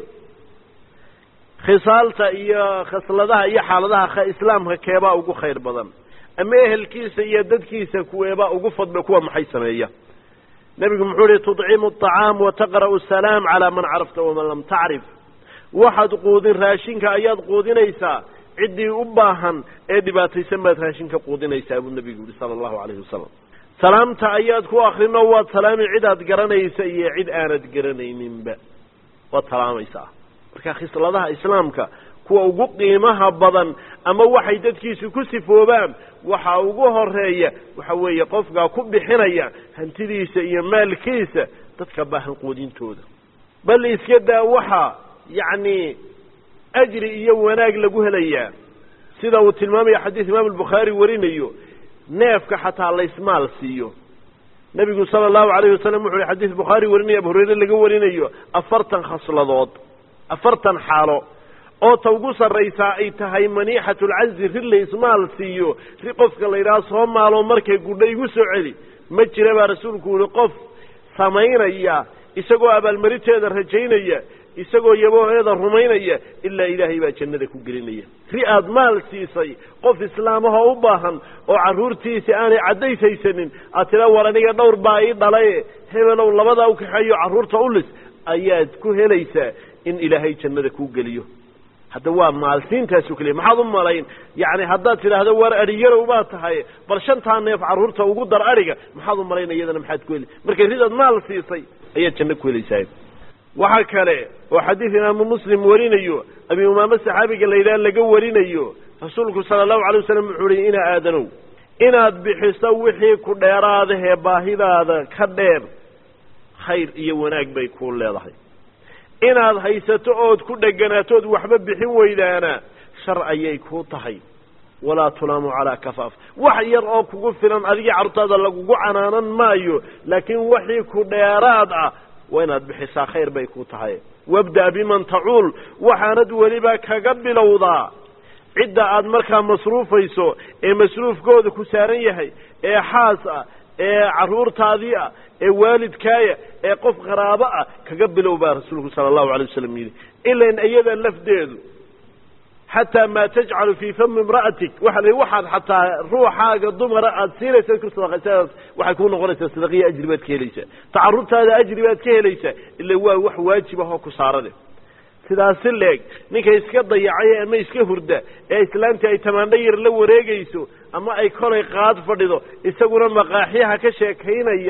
khisaalta iyo khasladaha iyo xaaladaha islaamka keebaa ugu khayr badan ama ehelkiisa iyo dadkiisa kuweebaa ugu fadla kuwa maxay sameeya nebigu muxuu ihi tudcimu aطacaam wataqra'u asalaam calaa man carafta waman lam tacrif waxaad quudin raashinka ayaad quudinaysaa ciddii u baahan ee dhibaataysan baad raashinka quudinaysaa buu nebigu yihi sala allahu calayhi wasalam salaamta ayaad ku akrinoo waad salaami cid aad garanaysa iyo cid aanad garanayninba waad salaamaysaa marka khisladaha islaamka kuwa ugu qiimaha badan ama waxay dadkiisu ku sifoobaan waxa ugu horeeya waxa weeye qofkaa ku bixinaya hantidiisa iyo maalkiisa dadka baahan quudintooda bal iska daa waxaa yacni ajri iyo wanaag lagu helayaa sida uu tilmaamaya xadiis imaam albukhaari warinayo neefka xataa laysmaal siiyo nebigu sala allahu alayhi wasalam wuxu uhi xadiis bukhaari warinaya abu hurayre laga warinayo afartan khasladood afartan xaalo oo ta ugu sarraysaa ay tahay maniixatu lcazi ri laysmaal siiyo ri qofka la yidhaha soo maaloo markay gudha igu soo celi ma jira baa rasuulku yihi qof samaynaya isagoo abaalmarinteeda rajaynaya isagoo yabooheeda rumaynaya ilaa ilaahay baa jannada ku gelinaya ri aad maal siisay qof islaamahoo u baahan oo carruurtiisi aanay caddays haysanin aad tila war aniga dhowr baa ii dhalaye hebelow labadaa u kaxeeyo carruurta u lis ayaad ku helaysaa in ilaahay jannada kuu geliyo hadda waa maalsiintaasu keliya maxaad u malayn yacni haddaad tidhaahdo war adhiyarow baa tahay bal shantaa neef carruurta ugu dar adhiga maxaad u malayn iyadana maxaad ku heli markay ridaad maal siisay ayaad janno ku helaysaa waxa kale oo xadiid imaamu muslim warinayo abi umaame saxaabiga la yidhaha laga warinayo rasuulku sala allahu alay wasalam wuxuu uhi ina aadanow inaad bixiso wixii ku dheeraadahee baahidaada ka dheer khayr iyo wanaag bay kuu leedahay inaad haysato ood ku dheganaato ood waxba bixin weydaana shar ayay kuu tahay walaa tulaamu calaa kafaaf wax yar oo kugu filan adigii carruurtaada lagugu canaanan maayo laakiin wixii ku dheeraad ah waa inaad bixisaa khayr bay ku tahay wabda' biman tacuul waxaanad weliba kaga bilowdaa cidda aad markaa masruufayso ee masruufkooda ku saaran yahay ee xaas ah ee carruurtaadii ah ee waalidkaaya ee qof qaraabo ah kaga bilow baa rasuulku sala allahu alay wasalam yidhi ilan iyada lafdeedu xataa maa tajcalu fii fami imra'atik waxa la waxaad xataa ruuxaaga dumara aada siinaysa ku sadaqaysa waxay kuu noqonaysaa sadaqiya ajri baad ka helaysaa tacarurtaada ajri baad ka helaysaa ila waa wax waajib ah oo ku saarane sidaasi leeg ninka iska dayacay ama iska hurda ee islaamtii ay tamaandho yar la wareegayso ama ay kolay qaad fadhido isaguna maqaaxyaha ka sheekaynaya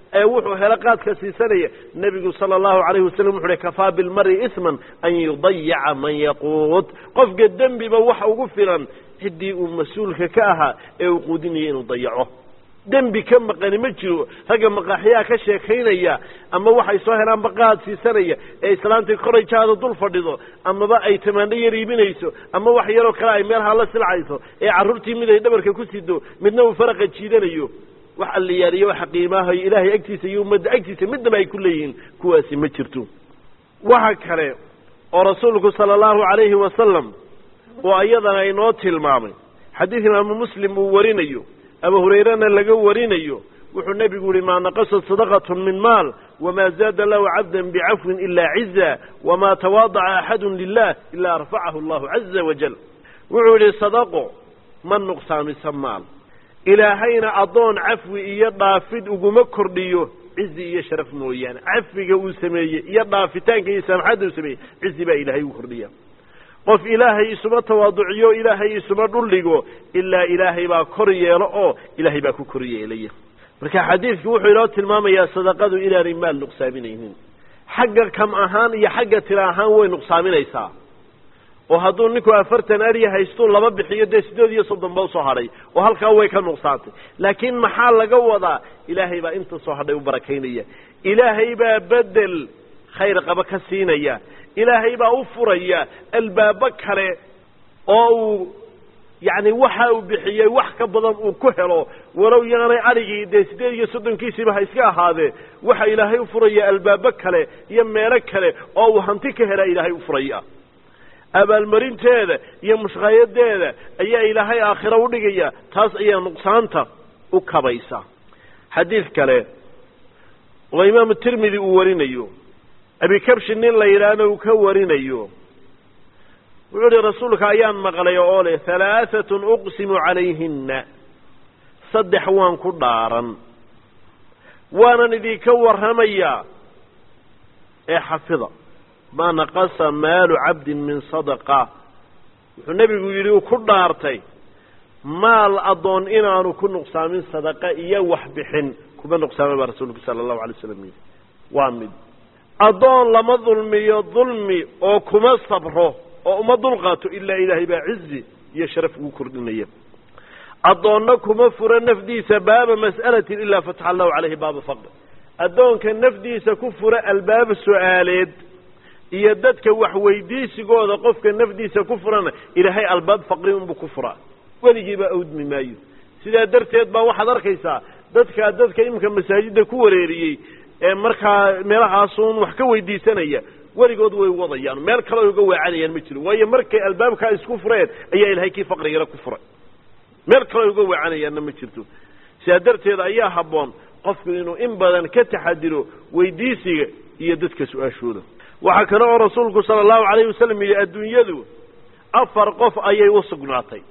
ee wuxuu helo qaadka siisanaya nebigu sala allahu calayhi wasalam wuxu uhi kafaa bilmari isman an yudayaca man yaquud qofka dembiba waxa ugu filan ciddii uu mas-uulka ka ahaa ee uu quudinaya inuu dayaco dembi ka maqani ma jiro ragga maqaaxyaha ka sheekaynaya ama waxay soo helaan baqaad siisanaya ee islaantii korayjaada dul fadhido amaba ay tamaandho yar iibinayso ama wax yaroo kale ay meelhaa la silcayso ee carruurtii mid ay dhabarka ku sido midna uu faraqa jiidanayo wax alliyaaliyo waxa qiimaahayo ilaahay agtiisa iyo ummadda agtiisa midnaba ay ku leeyihiin kuwaasi ma jirto waxa kale oo rasuulku sala allahu calayhi wasalam oo ayadana inoo tilmaamay xadiid imaamu muslim uu warinayo abu hurayrena laga warinayo wuxuu nebigu yihi maa naqasat sadaqatun min maal wamaa zaada lahu cabdan bicafwin ilaa ciza wamaa tawaadaca axadun lilah ilaa arfacahu allahu caza wajal wuxuu yidhi sadaqo ma nuqsaamisa maal ilaahayna addoon cafwi iyo dhaafid uguma kordhiyo cizi iyo sharaf mooyaane cafiga uu sameeyey iyo dhaafitaanka iyo saamaxadda uu sameeyey cizi baa ilaahay ugu kordhiya qof ilaahay isuma tawaaduciyo ilaahay isuma dhuldhigo ilaa ilaahay baa kor yeelo oo ilaahay baa ku kor yeelaya marka xadiidku wuxuu inoo tilmaamayaa sadaqadu inaanay maal nuqsaaminaynin xagga kam ahaan iyo xagga tira ahaan way nuqsaaminaysaa oo hadduu ninku afartan arya haystuu laba bixiyo dee sideed iyo soddon ba usoo hadhay oo halkaa way ka nuqsaantay laakiin maxaa laga wadaa ilaahay baa inta soo hadhay u barakaynaya ilaahay baa bedel khayr qaba ka siinaya ilaahay baa u furaya albaabo kale oo uu yacni waxa uu bixiyey wax ka badan uu ku helo walow yaanay adhigii dee sideed iyo soddonkiisiiba ha iska ahaadee waxa ilaahay u furaya albaabo kale iyo meelo kale oo uu hanti ka helaa ilaahay u furaya abaalmarinteeda iyo mushqaayadeeda ayaa ilaahay aakhiro udhigaya taas ayaa nuqsaanta u kabaysa xadiid kale oo imaamu tirmidi uu warinayo abikabshi nin la yidhaahna uu ka warinayo wuxuu ihi rasuulka ayaan maqlay oo leh halaahatun uqsimu calayhinna saddex waan ku dhaaran waanan idinka warramayaa ee xafida maa naqasa maalu cabdin min sadaqa wuxuu nebigu yidhi uu ku dhaartay maal addoon inaanu ku nuqsaamin sadaqa iyo wax bixin kuma nuqsaama baa rasuulku sala allahu alay slam yidhi waa mid addoon lama dulmiyo dulmi oo kuma sabro oo uma dulqaato ilaa ilaahay baa cizi iyo sharaf ugu kordhinaya addoonna kuma furo nafdiisa baaba mas'alatin ilaa fataxa allahu calayhi baaba faqr addoonka nafdiisa ku fura albaaba su-aaleed iyo dadka wax weydiisigooda qofka nafdiisa ku furana ilaahay albaab faqri unbuu ku furaa weligiiba awdmi maayo sidaa darteed baa waxaad arkaysaa dadkaa dadka iminka masaajidda ku wareeriyey ee markaa meelahaasun wax ka weydiisanaya weligood way wadayaan meel kale ay uga waacanayaan ma jiro waayo markay albaabkaa isku fureen ayaa ilaahay kii faqrigana ku furay meel kale ay uga waacanayaanna ma jirto sidaa darteed ayaa habboon qofku inuu in badan ka taxadiro weydiisiga iyo dadka su-aashooda waxaa kale oo rasuulku sala allahu calayhi wasalam yidhi adduunyadu afar qof ayay u sugnaatay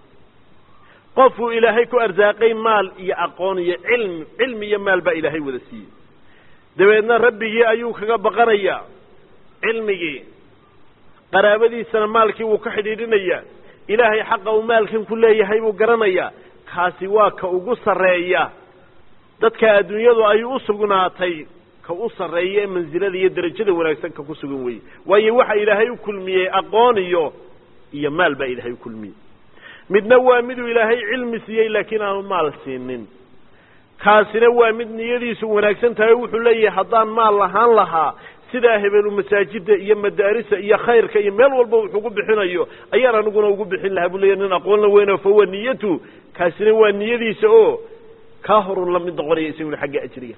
qofuu ilaahay ku arsaaqay maal iyo aqoon iyo cilmi cilmi iyo maal baa ilaahay wada siiyey dabeedna rabbigii ayuu kaga baqanayaa cilmigii qaraabadiisana maalkii wuu ka xidhiidhinayaa ilaahay xaqa uu maalkan ku leeyahay buu garanayaa kaasi waa ka ugu sarreeya dadka adduunyadu ay u sugnaatay ka u sarreeya ee mansilada iyo derajada wanaagsan ka ku sugan weye waayo waxa ilaahay u kulmiyey aqoon iyo iyo maal baa ilaahay u kulmiyey midna waa miduu ilaahay cilmi siiyey laakiin aanu maal siinin kaasina waa mid niyadiisu wanaagsan tahay o wuxuu leeyahay haddaan maal lahaan lahaa sidaa hebelu masaajida iyo madaarisa iyo khayrka iyo meel walba wuxuugu bixinayo ayaan aniguna ugu bixin lahaa buu leeyahy nin aqoon la weyno fahuwa niyatu kaasina waa niyadiisa oo kaa horun la mid noqonaya isaguna xagga ajriga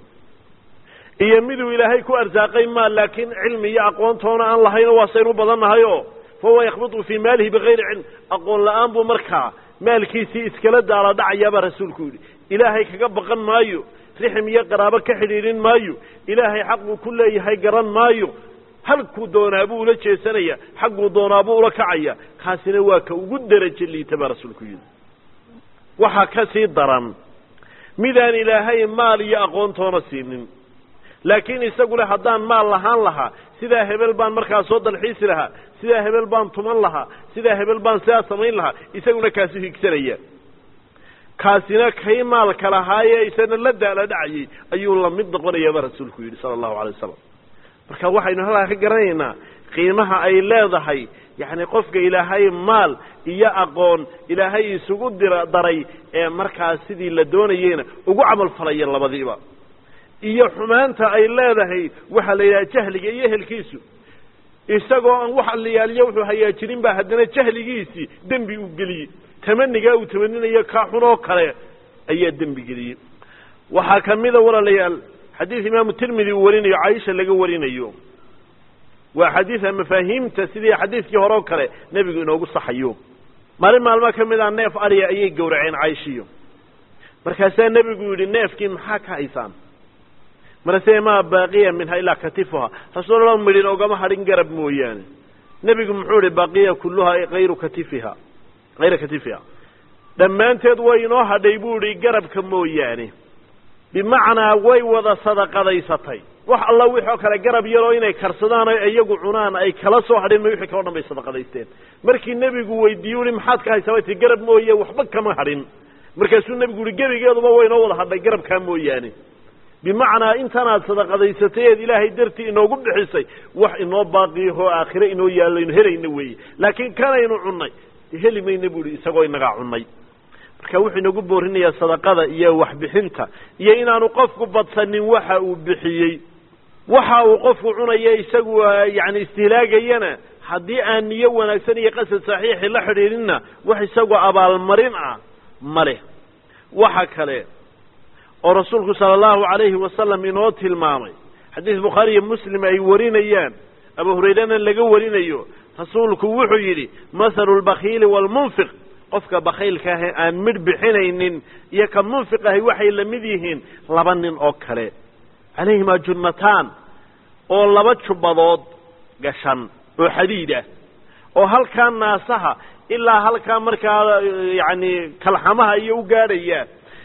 iyo miduu ilaahay ku arsaaqay maal laakiin cilmi iyo aqoontoona aan lahayno waasaynu badannahay oo fahuwa yakhbitu fii maalihi bigayri cilm aqoon la-aan buu markaa maalkiisii iskala daala dhacayaabaa rasuulku yidhi ilaahay kaga baqan maayo rixim iyo qaraabo ka xidhiidhin maayo ilaahay xaquu ku leeyahay garan maayo halkuu doonaabuu ula jeesanaya xagguu doonaabuu ula kacaya kaasina waa ka ugu derajo liita baa rasuulku yidhi waxaa ka sii daran midaan ilaahay maal iyo aqoontoona siinin laakiin isagule haddaan maal lahaan lahaa sidaa hebel baan markaa soo dalxiisi lahaa sidaa hebel baan tuman lahaa sidaa hebel baan sidaa samayn lahaa isaguna kaasu higsanaya kaasina kay maalka lahaayee isana la daala dhacayay ayuu la mid noqonayaaba rasuulku yidhi sala allahu alay wasalam marka waxaynu halkaa ka garanaynaa qiimaha ay leedahay yacni qofka ilaahay maal iyo aqoon ilaahay isugu dira daray ee markaas sidii la doonayeyna ugu camal falaya labadiiba iyo xumaanta ay leedahay waxaa la yidhaha jahliga iyo ehelkiisu isagoo aan wax alliyaaliyo wuxuu hagaajirin baa haddana jahligiisii dembi uu geliyey tamanigaa uu tamaninayo kaa xun oo kale ayaa dembi geliyey waxaa ka mida walaalayaal xadiid imaamu tirmidi uu warinayo caaisha laga warinayo waa xadiida mafaahiimta sidii xadiidkii hore oo kale nebigu inoogu saxayo maalin maalmo ka mid a neef ariya ayay gowraceen caaishiyo markaasaa nebigu yidhi neefkii maxaa ka haysaan marase maa baaqiya minha ilaa katifuha rasuulallah midhin ogama hadhin garab mooyaane nebigu muxuu ihi baaqiya kulluhaa ayru katifiha hayra katifiha dhammaanteed way inoo hadhay buu idhi garabka mooyaane bimacnaa way wada sadaqadaysatay wax alla wixoo kale garab yaroo inay karsadaan o iyagu cunaan ay kala soo hadheen ma wixii kaloo dhan bay sadaqadaysteen markii nebigu weydiiyu i maxaad ka haysaa way tii garab mooye waxba kama hadhin markaasuu nebigu yihi gebigeeduba way inoo wada hadhay garabkaa mooyaane bimacnaa intanaad sadaqadaysatay eed ilaahay dartii inoogu bixisay wax inoo baaqiyaho aakhire inoo yaallaynu helayna weeye laakiin kanaynu cunnay heli mayna bu ihi isagoo inagaa cunnay marka wuxuu inagu boorinayaa sadaqada iyo waxbixinta iyo inaanu qofku badsanin waxa uu bixiyey waxa uu qofku cunaya isagu yani istihlaagayana haddii aan niyo wanaagsan iyo qasad saxiixi la xidhiidhinna wax isagoo abaalmarin ah ma leh waxa kale oo rasuulku sala allahu alayhi wasalam inoo tilmaamay xadiis bukhaari iyo muslim ay warinayaan abu hurayrana laga warinayo rasuulku wuxuu yidhi mathalu lbakiili waalmunfiq qofka bakhaylka ahe aan midh bixinaynin iyo ka munfiq ahay waxay la mid yihiin laba nin oo kale calayhimaa junnataan oo laba jubbadood gashan oo xadiid ah oo halkaa naasaha ilaa halkaa markaa yacni kalxamaha iyo u gaadhaya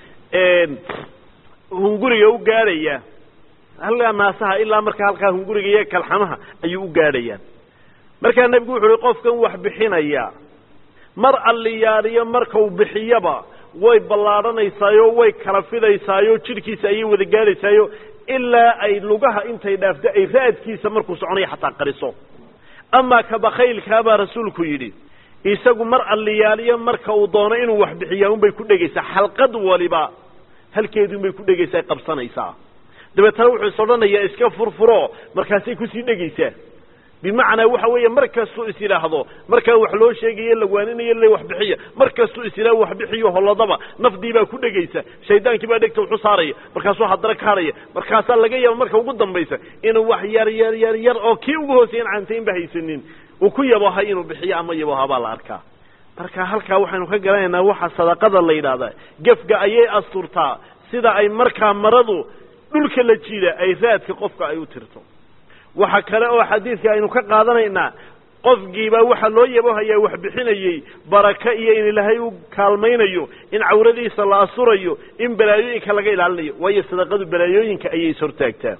hunguriga u gaadhaya halkaa naasaha ilaa markaa halkaa hunguriga iyo kalxamaha ayuu u gaadhayaan markaa nebigu wuxu uhi qofkan wax bixinaya mar alliyaaliyo markau bixiyaba way ballaadhanaysaayo way kala fidaysaayo jidhkiisa ayay wada gaadhaysaayo ilaa ay lugaha intay dhaafto ay raadkiisa markuu soconayo xataa qariso amaa ka bakhaylkaa baa rasuulku yidhi isagu mar alliyaaliyo marka uu doono inuu wax bixiyaa unbay ku dhegaysaa xalqad waliba halkeedunbay ku dhegaysaa qabsanaysaa dabeetana wuxuu is odhanayaa iska furfuro markaasay kusii dhegaysaa bimacnaa waxa weeye mar kastuu is yidhaahdo markaa wax loo sheegayo lawaaninayo le wax bixiya mar kastuu is yidhahdo wax bixiyo holladaba nafdii baa ku dhegaysa shaydaankii baa dhegta wuxu saaraya markaasuu haddana ka hadhaya markaasaa laga yaaba marka ugu dambaysa inuu wax yar yar yar yar oo kii ugu hooseeyan caantaynba haysanin uu ku yabohay inuu bixiyo ama yaboha baa la arkaa marka halkaa waxaynu ka garanaynaa waxa sadaqada la yidhaahdaa gefga ayay asturtaa sida ay markaa maradu dhulka la jiida ay raadka qofka ay u tirto waxa kale oo xadiidka aynu ka qaadanaynaa qofkiibaa waxaa loo yabohayaa wax bixinayey baraka iyo in ilaahay u kaalmaynayo in cawradiisa la asurayo in balaayooyinka laga ilaalinayo waayo sadaqadu balaayooyinka ayay ishortaagtaa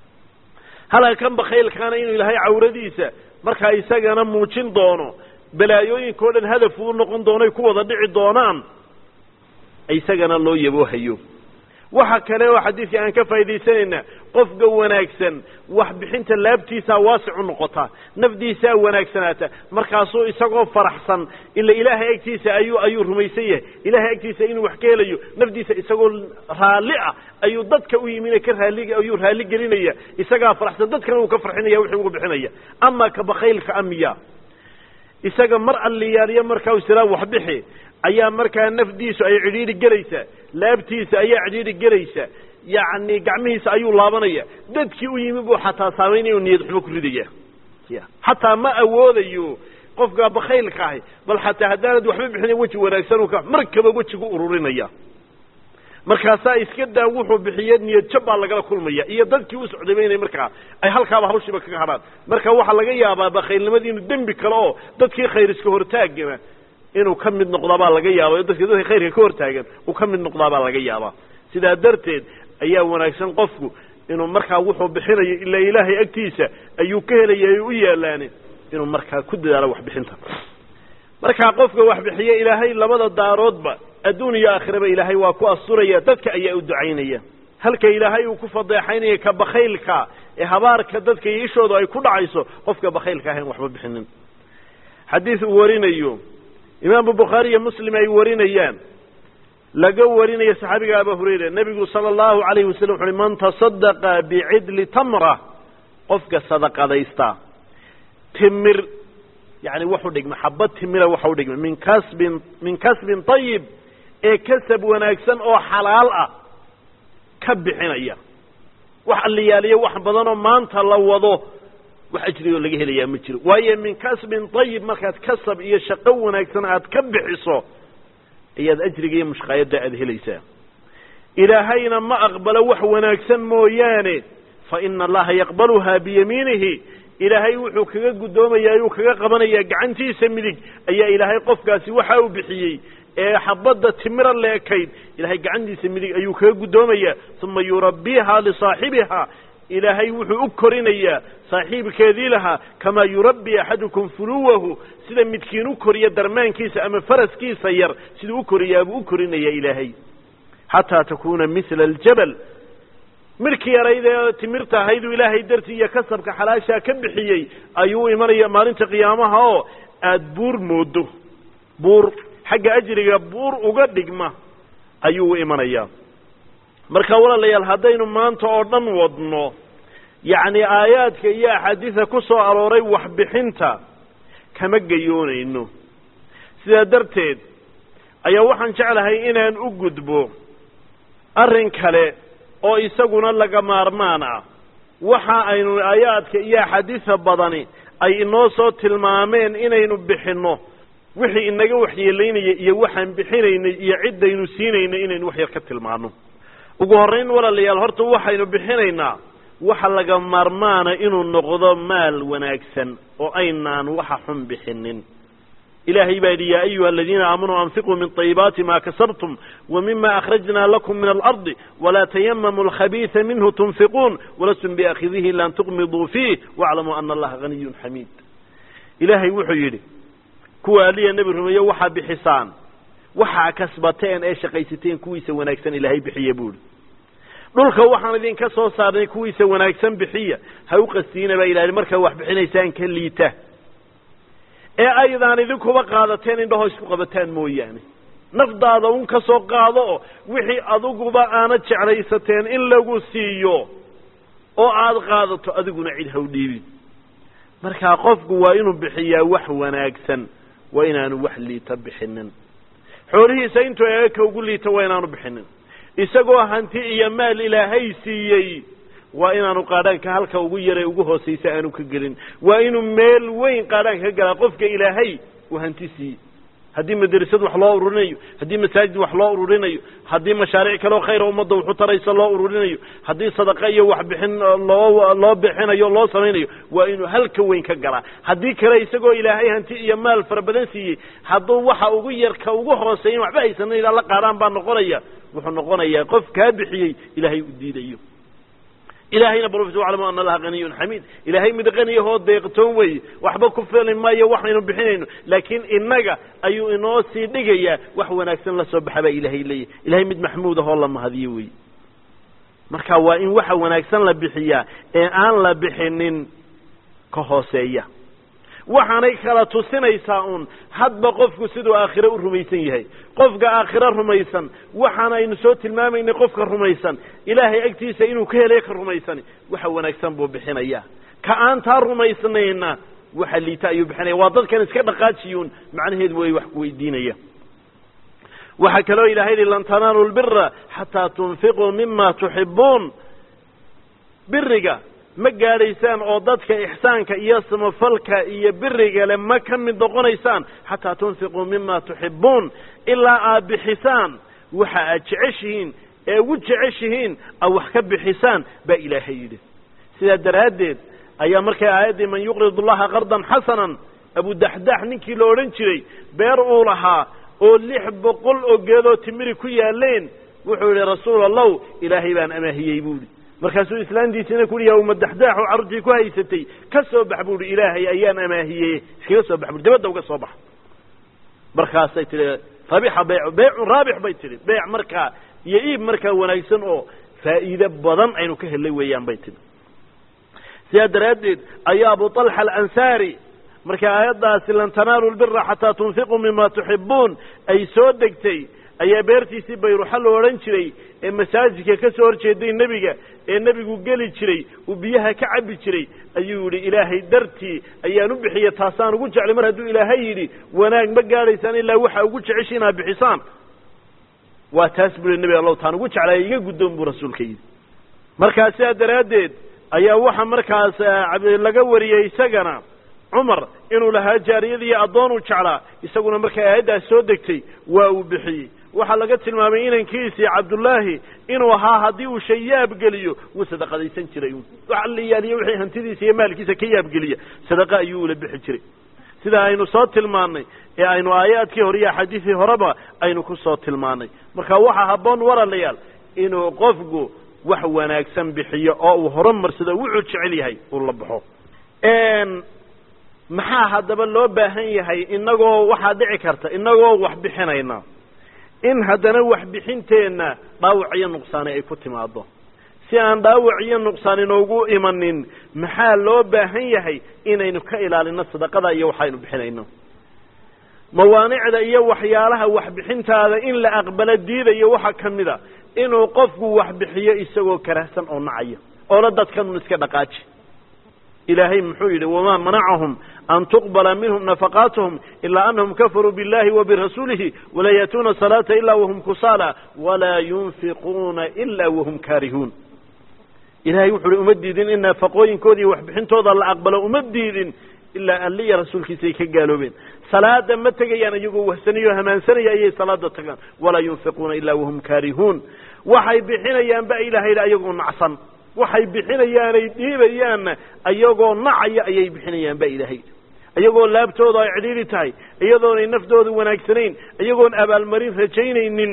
halkan bakhaylkaana inuu ilaahay cawradiisa markaa isagana muujin doono balaayooyinka o dhan hadaf uu noqon doonoy ku wada dhici doonaan isagana loo yaboohayo waxa kale oo xadiidka aan ka faa'idaysanaynaa qofka wanaagsan wax bixinta laabtiisaa waasicu noqota nafdiisaa wanaagsanaata markaasuu isagoo faraxsan ila ilaahay agtiisa ayuu ayuu rumaysan yahay ilaahay agtiisa inuu wax ka helayo nafdiisa isagoo raalli ah ayuu dadka u yimina ka raali ayuu raalli gelinaya isagaa faraxsan dadkana uu ka farxinaya wixii ugu bixinaya ama ka bakhaylka amiya isaga mar alliyaaliyo markaa u siraa wax bixi ayaa markaa nafdiisu ay cidhiidhi gelaysaa laabtiisa ayaa cidhiidhi gelaysa yacni gacmihiisa ayuu laabanaya dadkii u yimi buu xataa saamaynaya u niyad xumo ku ridaya xataa ma awoodayo qofka bakhaylka ahi bal xataa haddaanad waxba bixina weji wanaagsan u ka markaba wejigu ururinaya markaasaa iska daa wuxuu bixiye niyad jab baa lagala kulmaya iyo dadkii u socdayba inay markaa ay halkaaba hawshiiba kaga hadhaan marka waxaa laga yaabaa bakhaylnimadii inuu dembi kale oo dadkii khayr iska hortaagana inuu ka mid noqdaabaa laga yaaba dadka dadka khayrka ka hortaagan uu ka mid noqdaabaa laga yaabaa sidaa darteed ayaa wanaagsan qofku inuu markaa wuxuu bixinayo ilaa ilaahay agtiisa ayuu ka helaya ay u yaalaane inuu markaa ku dadaalo waxbixinta markaa qofka wax bixiye ilaahay labada daaroodba adduun iyo aakhiraba ilaahay waa ku asturaya dadka ayaa u ducaynaya halka ilaahay uu ku fadeexaynaya ka bakhaylka ee habaarka dadka iyo ishoodu ay ku dhacayso qofka bakhaylka ahayn waxba bixinin xadiid uu warinayo imaamu bukhaari iyo muslim ay warinayaan laga warinayo saxaabiga aba hurayra nebigu sala allahu alayhi wasalam wuxu uhi man tasadaqa bicidli tamra qofka sadaqadaysta timir yani waxu dhigma xabad timira waxa u dhigma min kasbin min kasbin ayib ee kasab wanaagsan oo xalaal ah ka bixinaya wax alliyaaliyo wax badanoo maanta la wado wax ajrigoo laga helayaa ma jiro waayo min kasbin ayib markaad kasab iyo shaqo wanaagsan aad ka bixiso ayaad ajriga iyo mushqaayadda aada helaysaa ilaahayna ma aqbalo wax wanaagsan mooyaane fa ina allaha yaqbaluha biyamiinihi ilaahay wuxuu kaga guddoomayaa ayuu kaga qabanayaa gacantiisa midig ayaa ilaahay qofkaasi waxa uu bixiyey ee xabadda timira leekayd ilahay gacantiisa midig ayuu kaga guddoomayaa uma yurabbiiha lisaaxibiha ilaahay wuxuu u korinayaa saaxiibkeedii lahaa kamaa yurabbi axadukum fuluwahu sida midkiin u koriya darmaankiisa ama faraskiisa yar siduu u koriyaabuu u korinayaa ilaahay xataa takuuna mila aljabal midhkii yarayd ee timirta ahayduu ilaahay dartii iyo kasabka xalaashaa ka bixiyey ayuu imanaya maalinta qiyaamaha oo aada buur moodo buur xagga ajriga buur uga dhigma ayuu u imanayaa marka walaalayaal haddaynu maanta oo dhan wadno yacni aayaadka iyo axaadiisa ku soo arooray waxbixinta kama gayoonayno sidaa darteed ayaa waxaan jeclahay inaan u gudbo arrin kale oo isaguna laga maarmaan ah waxa aynu aayaadka iyo axaadiisa badani ay inoo soo tilmaameen inaynu bixinno wixii inaga waxyeelaynaya iyo waxaan bixinaynay iyo ciddaynu siinaynay inaynu wax yar ka tilmaano ugu horrayn walaalayaal horta waxaynu bixinaynaa waxa laga maarmaana inuu noqdo maal wanaagsan oo aynaan waxa xun bixinin ilahay baa yidhi yaa ayuha aladiina aamanuu anfiquu min طayibaati ma kasabtum wmima akhrajna lakum min alardi walaa tayamamu alkhabiisa minhu tunfiquun walastum biakhidihi lan tuqmiduu fiih waclamuu ana allaha haniyun xamiid ilaahay wuxuu yidhi kuwa aliya nebi rumeeye waxaa bixisaan waxaa kasbateen ee shaqaysateen kuwiisa wanaagsan ilaahay bixiya buuhi dhulka waxaan idinka soo saarnay kuwiisa wanaagsan bixiya ha u qastiina baa ilahay markaa wax bixinaysaan ka liita ee aydaan idinkuba qaadateen indhaho isku qabataan mooyaane nafdaada un ka soo qaado oo wixii adiguba aanad jeclaysateen in lagu siiyo oo aada qaadato adiguna cid ha u dhiibin markaa qofku waa inuu bixiyaa wax wanaagsan waa inaanu wax liita bixinin xoolihiisa intuu eega ugu liita waa inaanu bixinin isagoo hanti iyo maal ilaahay siiyey waa inaanu qaadhaanka halka ugu yare ugu hoosaysa aanu ka gelin waa inuu meel weyn qaadhaanka ka galaa qofka ilaahay uu hanti siiyey haddii madrasad wax loo ururinayo haddii masaajid wax loo ururinayo haddii mashaariic kaleo khayra ummadda waxu taraysa loo ururinayo haddii sadaqa iyo waxbixin loo loo bixinayo loo samaynayo waa inuu halka weyn ka galaa haddii kale isagoo ilaahay hanti iyo maal fara badan siiyey hadduu waxa ugu yarka ugu hooseeyan waxba haysanan ilaa la qaadhaan baa noqonaya wuxuu noqonayaa qof kaa bixiyey ilaahay u diidayo ilaahayna bal waclamu ana allaha haniyun xamiid ilaahay mid qaniyahoo deeqtoon weeye waxba ku fili maayo waxaynu bixinayno laakiin innaga ayuu inoo sii dhigayaa wax wanaagsan la soo baxa baa ilaahay leeyahy ilahay mid maxmuud ahoo la mahadiyo weeye marka waa in waxa wanaagsan la bixiyaa ee aan la bixinin ka hooseeya waxaanay kala tusinaysaa uun hadba qofku siduu aakhire u rumaysan yahay qofka aakhiro rumaysan waxaan aynu soo tilmaamaynay qofka rumaysan ilaahay agtiisa inuu ka helay ka rumaysani waxa wanaagsan buu bixinaya ka aan taa rumaysnayna waxa liita ayuu bixinaya waa dadkan iska dhaqaajiyuun macnaheedu way wax ku weydiinaya waxaa kaloo ilahay yihi lan tanaalu lbira xataa tunfiquu mima tuxibuun biriga ma gaadhaysaan oo dadka ixsaanka iyo samafalka iyo birigale ma ka mid noqonaysaan xataa tunfiquu mima tuxibuun ilaa aad bixisaan waxa aad jeceshihiin ee ugu jeceshihiin aad wax ka bixisaan baa ilaahay yidhi sidaa daraaddeed ayaa markay aayaddii man yuqrid allaha qardan xasanan abudaxdax ninkii la odhan jiray beer uu lahaa oo lix boqol oo geedoo timiri ku yaaleen wuxuu yidhi rasuul allow ilaahay baan amaahiyey buu idhi markaasuu islaantiisina ku yihi umadaxdaaxu carruurtii ku haysatay ka soo bax buu ihi ilaahay ayaan amaahiyey iskaga soo bax bui dibadda uga soo bax markaasay tihi rabixa beycu beycun raabix bay tidhi beyc markaa iyo iib markaa wanaagsan oo faa'iide badan aynu ka helay weeyaan bay tidhi sidaa daraaddeed ayaa abu طalxa alansaari markay aayaddaasi lan tanaalu lbira xataa tunfiquu mima tuxibuun ay soo degtay ayaa beertiisii bayruxa la odhan jiray ee masaajidka ka soo horjeeday nebiga ee nebigu geli jiray uu biyaha ka cabbi jiray ayuu yidhi ilaahay dartii ayaan u bixiya taasaan ugu jeclay mar hadduu ilaahay yidhi wanaag ma gaadhaysaan ilaa waxa ugu jecesha inaad bixisaan waa taas buu yihi nebi allow taan ugu jeclaya iga guddoon buu rasuulka yidhi markaa sidaa daraaddeed ayaa waxa markaas laga wariyey isagana cumar inuu lahaa jaariyadii addoonuu jeclaa isaguna markay aayaddaas soo degtay waa uu bixiyey waxaa laga tilmaamay inankiisii cabdullaahi inuu ahaa haddii uu shay yaabgeliyo wuu sadaqadaysan jiray wax allayaaliyo wixii hantidiisa iyo maalkiisa ka yaabgeliya sadaqa ayuu ula bixi jiray sida aynu soo tilmaannay ee aynu aayaadkii hore iyo axaadiisii horeba aynu ku soo tilmaannay marka waxaa habboon walaalayaal inuu qofku wax wanaagsan bixiyo oo uu horumarsado wuxuu jecel yahay uu la baxo maxaa haddaba loo baahan yahay inagoo waxaa dhici karta inagoo wax bixinayna in haddana waxbixinteenna dhaawac iyo nuqsaani ay ku timaado si aan dhaawac iyo nuqsaan inoogu imanin maxaa loo baahan yahay inaynu ka ilaalino sadaqada iyo waxaynu bixinayno mawaanicda iyo waxyaalaha waxbixintaada in la aqbalo diidayo waxaa ka mid a inuu qofku waxbixiyo isagoo karahsan oo nacayo oola dadkanun iska dhaqaaji ilaahay muxuu yidhi wamaa manacahum an tuqbala minhum nafaqaatuhum ilaa anahum kafaruu biاllahi wa birasuulihi walaa yaatuuna salaata ila wahum kusaala walaa yunfiquuna ila wahum kaarihuun ilahay wuxu uhi uma diidin in nafaqooyinkooda iyo waxbixintooda la aqbalo uma diidin ilaa alle iyo rasuulkiisa ay ka gaaloobeen salaada ma tegayaan iyagoo wahsanayo hamaansanaya ayay salaada tagaan walaa yunfiquuna ilaa wahum kaarihuun waxay bixinayaan ba ilahay yidhi ayagoo nacsan waxay bixinayaanay dhiibayaanna ayagoo nacaya ayay bixinayaan ba ilaahay iyagoo laabtooda ay cidhiidhi tahay iyadoonay naftooda wanaagsanayn iyagoon abaalmarin rajaynaynin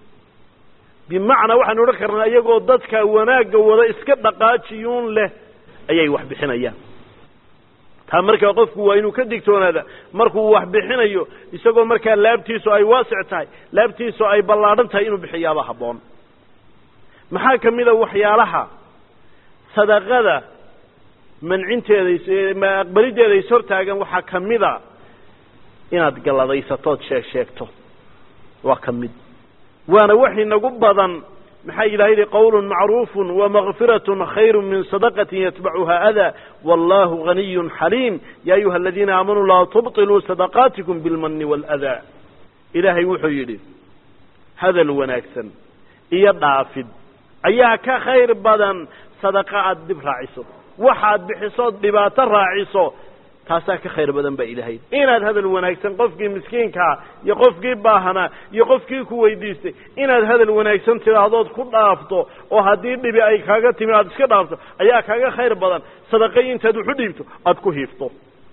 bimacnaa waxaanu odhan karnaa iyagoo dadka wanaagga wada iska dhaqaajiyuun leh ayay wax bixinayaan taa markaa qofku waa inuu ka digtoonaada markuu wax bixinayo isagoo markaa laabtiisu ay waasic tahay laabtiisu ay ballaadhan tahay inuu bixiyaaba habboon maxaa ka mid a waxyaalaha sadaqada mancinteeda aqbalideeda is hortaagan waxaa ka mid a inaad galladaysatood sheeg sheegto waa ka mid waana wax inagu badan maxaa ilaha yidhi qawlun macruufun wamakfiratun khayru min sadaqatin yatbacuha adaa wallahu ganiyun xaliim ya ayuha aladiina aamanuu laa tubطiluu sadaqaatikum bilmani waaladaa ilaahay wuxuu yidhi hadal wanaagsan iyo dhaafid ayaa ka khayr badan sadaqa aada dib raaciso waxaad bixisood dhibaato raaciso taasaa ka khayr badan baa ilahay inaad hadal wanaagsan qofkii miskiinkaa iyo qofkii baahanaa iyo qofkii ku weydiistay inaad hadal wanaagsan tidhaahdood ku dhaafto oo haddii dhibi ay kaaga timi aada iska dhaafto ayaa kaaga khayr badan sadaqay intaad waxu dhiibto aada ku hiifto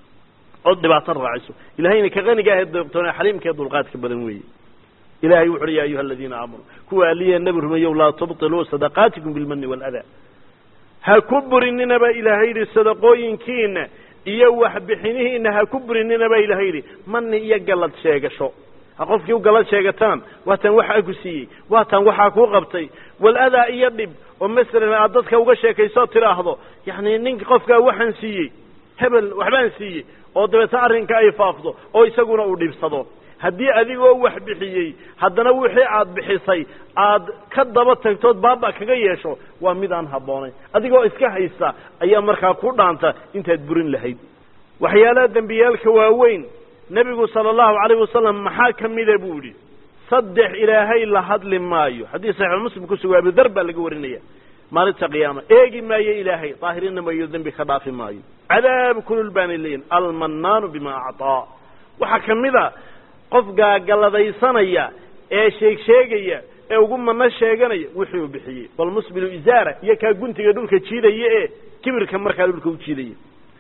ood dhibaato raaciso ilahayna ka qaniga ahe deeqtoone xaliimka ee dulqaadka badan weeye ilahay wuxu uhi ya ayuha aladiina aamanuu kuwa aliya nebi rumeeyow laa tubtiluu sadaqaatikum bilmani waaladaa ha ku burinina baa ilaahay yidhi sadaqooyinkiina iyo waxbixinihiina ha ku burinina baa ilahay yidhi mani iyo gallad sheegasho ha qofkii u gallad sheegataan waataan waxaa ku siiyey waataan waxaa kuu qabtay waladaa iyo dhib oo masalan aad dadka uga sheekaysoo tidhaahdo yacni ninka qofkaa waxaan siiyey hebel waxbaan siiyey oo dabeetna arrinka ay faafdo oo isaguna uu dhibsado haddii adigoo wax bixiyey haddana wixii aad bixisay aad ka daba tagtood baaba kaga yeesho waa mid aan habboonayn adigoo iska haysta ayaa markaa ku dhaanta intaad burin lahayd waxyaalaha dembiyaalka waaweyn nebigu sala allahu calayh wasalam maxaa ka mida buu yidhi saddex ilaahay la hadli maayo haddii saxiix muslim ku sugo abudar baa laga warinaya maalinta qiyaama eegi maayo ilaahay daahirina maayo dembi ka dhaafi maayo cadaab kulul baanay leeyihin almannaanu bima acطaa waxaa ka mid a qof gaagaladaysanaya ee sheeg sheegaya ee ugu mano sheeganaya wixii uu bixiyey walmusbilu izaara iyo kaa guntiga dhulka jiidaya ee kibirka markaa dhulka u jiidaya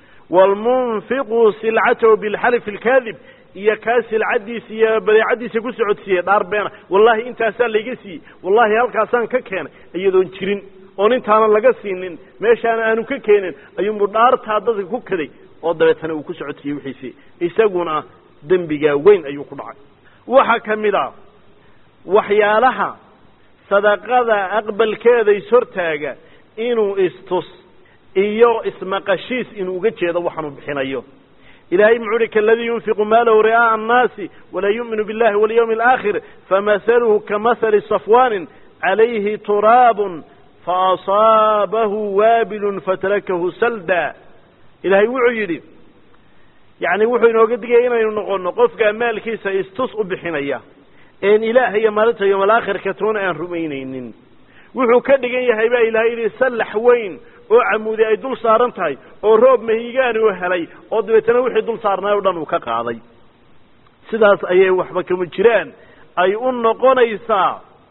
waalmunfiqu silcatahu bilxalifi alkaadib iyo kaa silcadiisa iyo badeecadiisa ku socodsiiyey dhaar beena wallahi intaasaa layga siiyey wallahi halkaasaan ka keenay iyadoon jirin oon intaanan laga siinin meeshaana aanu ka keenin ayuunbu dhaartaa dadka ku kaday oo dabeetana uu ku socodsiiyey wixiisii isaguna dembigaa weyn ayuu ku dhacay waxaa ka mid a waxyaalaha sadaqada aqbalkeeda ishortaaga inuu istus iyo ismaqashiis inuu uga jeedo waxaanu bixinayo ilahay muxuu uhi kaladii yunfiqu maalahu ri'aa'a annaasi walaa yu'minu billahi walyawmi alaakhir famahaluhu kamahali safwaanin calayhi turaabun faasaabahu waabilun fatarakahu salda ilahay wuxuu yidhi yacni wuxuu inooga digaya inaynu noqono qofkaa maalkiisa istus u bixinaya een ilaah iyo maalinta yoomalaakhirka toona aan rumaynaynin wuxuu ka dhigan yahay baa ilahay yidhi sallax weyn oo camuudi ay dul saaran tahay oo roob mahigaani u helay oo dabeetana wixii dul saarnaay o dhan uu ka qaaday sidaas ayay waxba kama jiraan ay u noqonaysaa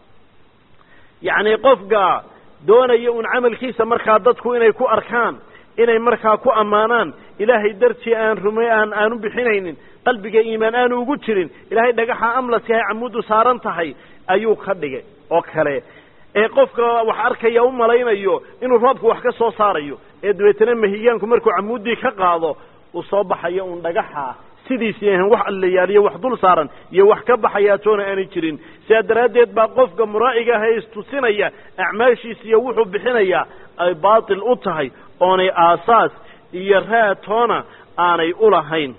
yacni qofka doonaya un camalkiisa markaa dadku inay ku arkaan inay markaa ku ammaanaan ilaahay dartii aan rumay aan aanu bixinaynin qalbiga iimaan aanu ugu jirin ilaahay dhagaxa amlas yahay camuuddu saaran tahay ayuu ka dhigay oo kale ee qofka wax arkaya u malaynayo inuu roobku wax ka soo saarayo ee dabeetana mahigaanku markuu camuuddii ka qaado uu soo baxayo un dhagaxa sidiisii ahan wax allayaaliyo wax dul saaran iyo wax ka baxayaa toona aanay jirin sidaa daraaddeed baa qofka muraa'iga ah ee istusinaya acmaashiisa iyo wuxuu bixinayaa ay baatil u tahay oonay aasaas iyo raad toona aanay ulahayn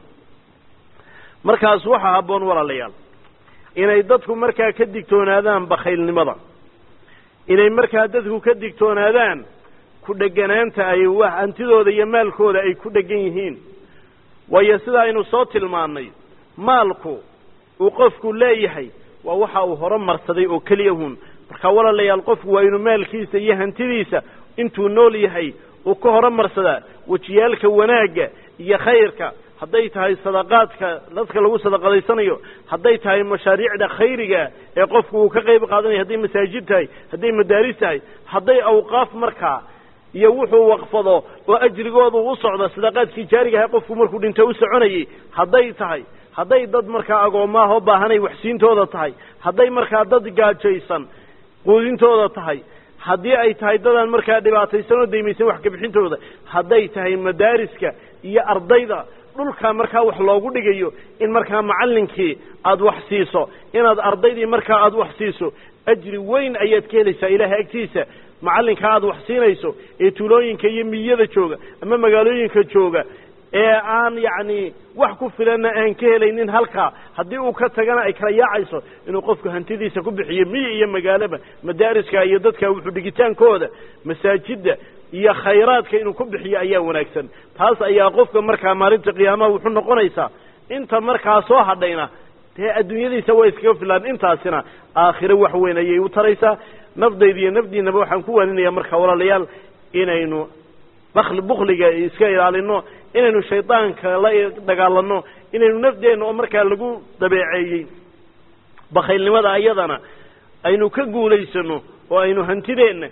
markaas waxaa habboon walaalayaal inay dadku markaa ka digtoonaadaan bakhaylnimada inay markaa dadku ka digtoonaadaan ku dheganaanta ay hantidooda iyo maalkooda ay ku dhegan yihiin waayo sida aynu soo tilmaannay maalku uu qofku leeyahay waa waxa uu hore marsaday oo keliya hun marka walaalayaal qofku waa inuu maalkiisa iyo hantidiisa intuu nool yahay uu ka hore marsadaa wejiyaalka wanaagga iyo khayrka hadday tahay sadaqaadka dadka lagu sadaqadaysanayo hadday tahay mashaariicda khayriga ee qofku uu ka qayb qaadanayo hadday masaajid tahay hadday madaaris tahay hadday awqaaf markaa iyo wuxuu waqfado oo ajrigoodu u socdo sadaqaadkii jaarigaha qofku markuu dhinto u soconayay hadday tahay hadday dad markaa agoommaahoo baahanay waxsiintooda tahay hadday markaa dad gaajaysan quudintooda tahay haddii ay tahay dadaan markaa dhibaataysan oo daymaysan wax kabixintooda hadday tahay madaariska iyo ardayda dhulkaa markaa wax loogu dhigayo in markaa macallinkii aada wax siiso inaad ardaydii markaa aada wax siiso ajri weyn ayaad ka helaysaa ilaahay agtiisa macallinka aada wax siinayso ee tuulooyinka iyo miyada jooga ama magaalooyinka jooga ee aan yacni wax ku filanna aan ka helaynin halkaa haddii uu ka tagana ay kala yaacayso inuu qofku hantidiisa ku bixiyo miyi iyo magaalaba madaariska iyo dadka wuxuu dhigitaankooda masaajidda iyo khayraadka inuu ku bixiyo ayaa wanaagsan taas ayaa qofka markaa maalinta qiyaamaha wuxuu noqonaysaa inta markaa soo hadhayna dee adduunyadiisa way iskaga filaan intaasina aakhiro wax weyn ayay u taraysaa nafdayda iyo nafdiinaba waxaan ku waaninaya marka walaalayaal inaynu bakli bukliga iska ilaalino inaynu shaydaanka la dagaalano inaynu nafdeenna oo markaa lagu dabeeceeyey bakhaylnimada ayadana aynu ka guulaysano oo aynu hantideenna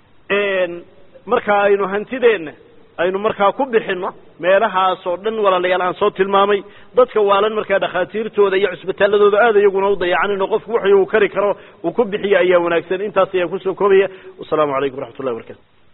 markaa aynu hantideenna aynu markaa ku bixino meelahaasoo dhan walaalayaal aan soo tilmaamay dadka waalan markaa dhakhaatiirtooda iyo cusbitaaladooda aad iyaguna u dayacanino qofku wuxuu uu kari karo uu ku bixiyo ayaa wanaagsan intaas ayaan kusoo koobaya wasalaamu calaykum waraxmat ullahi barakaatu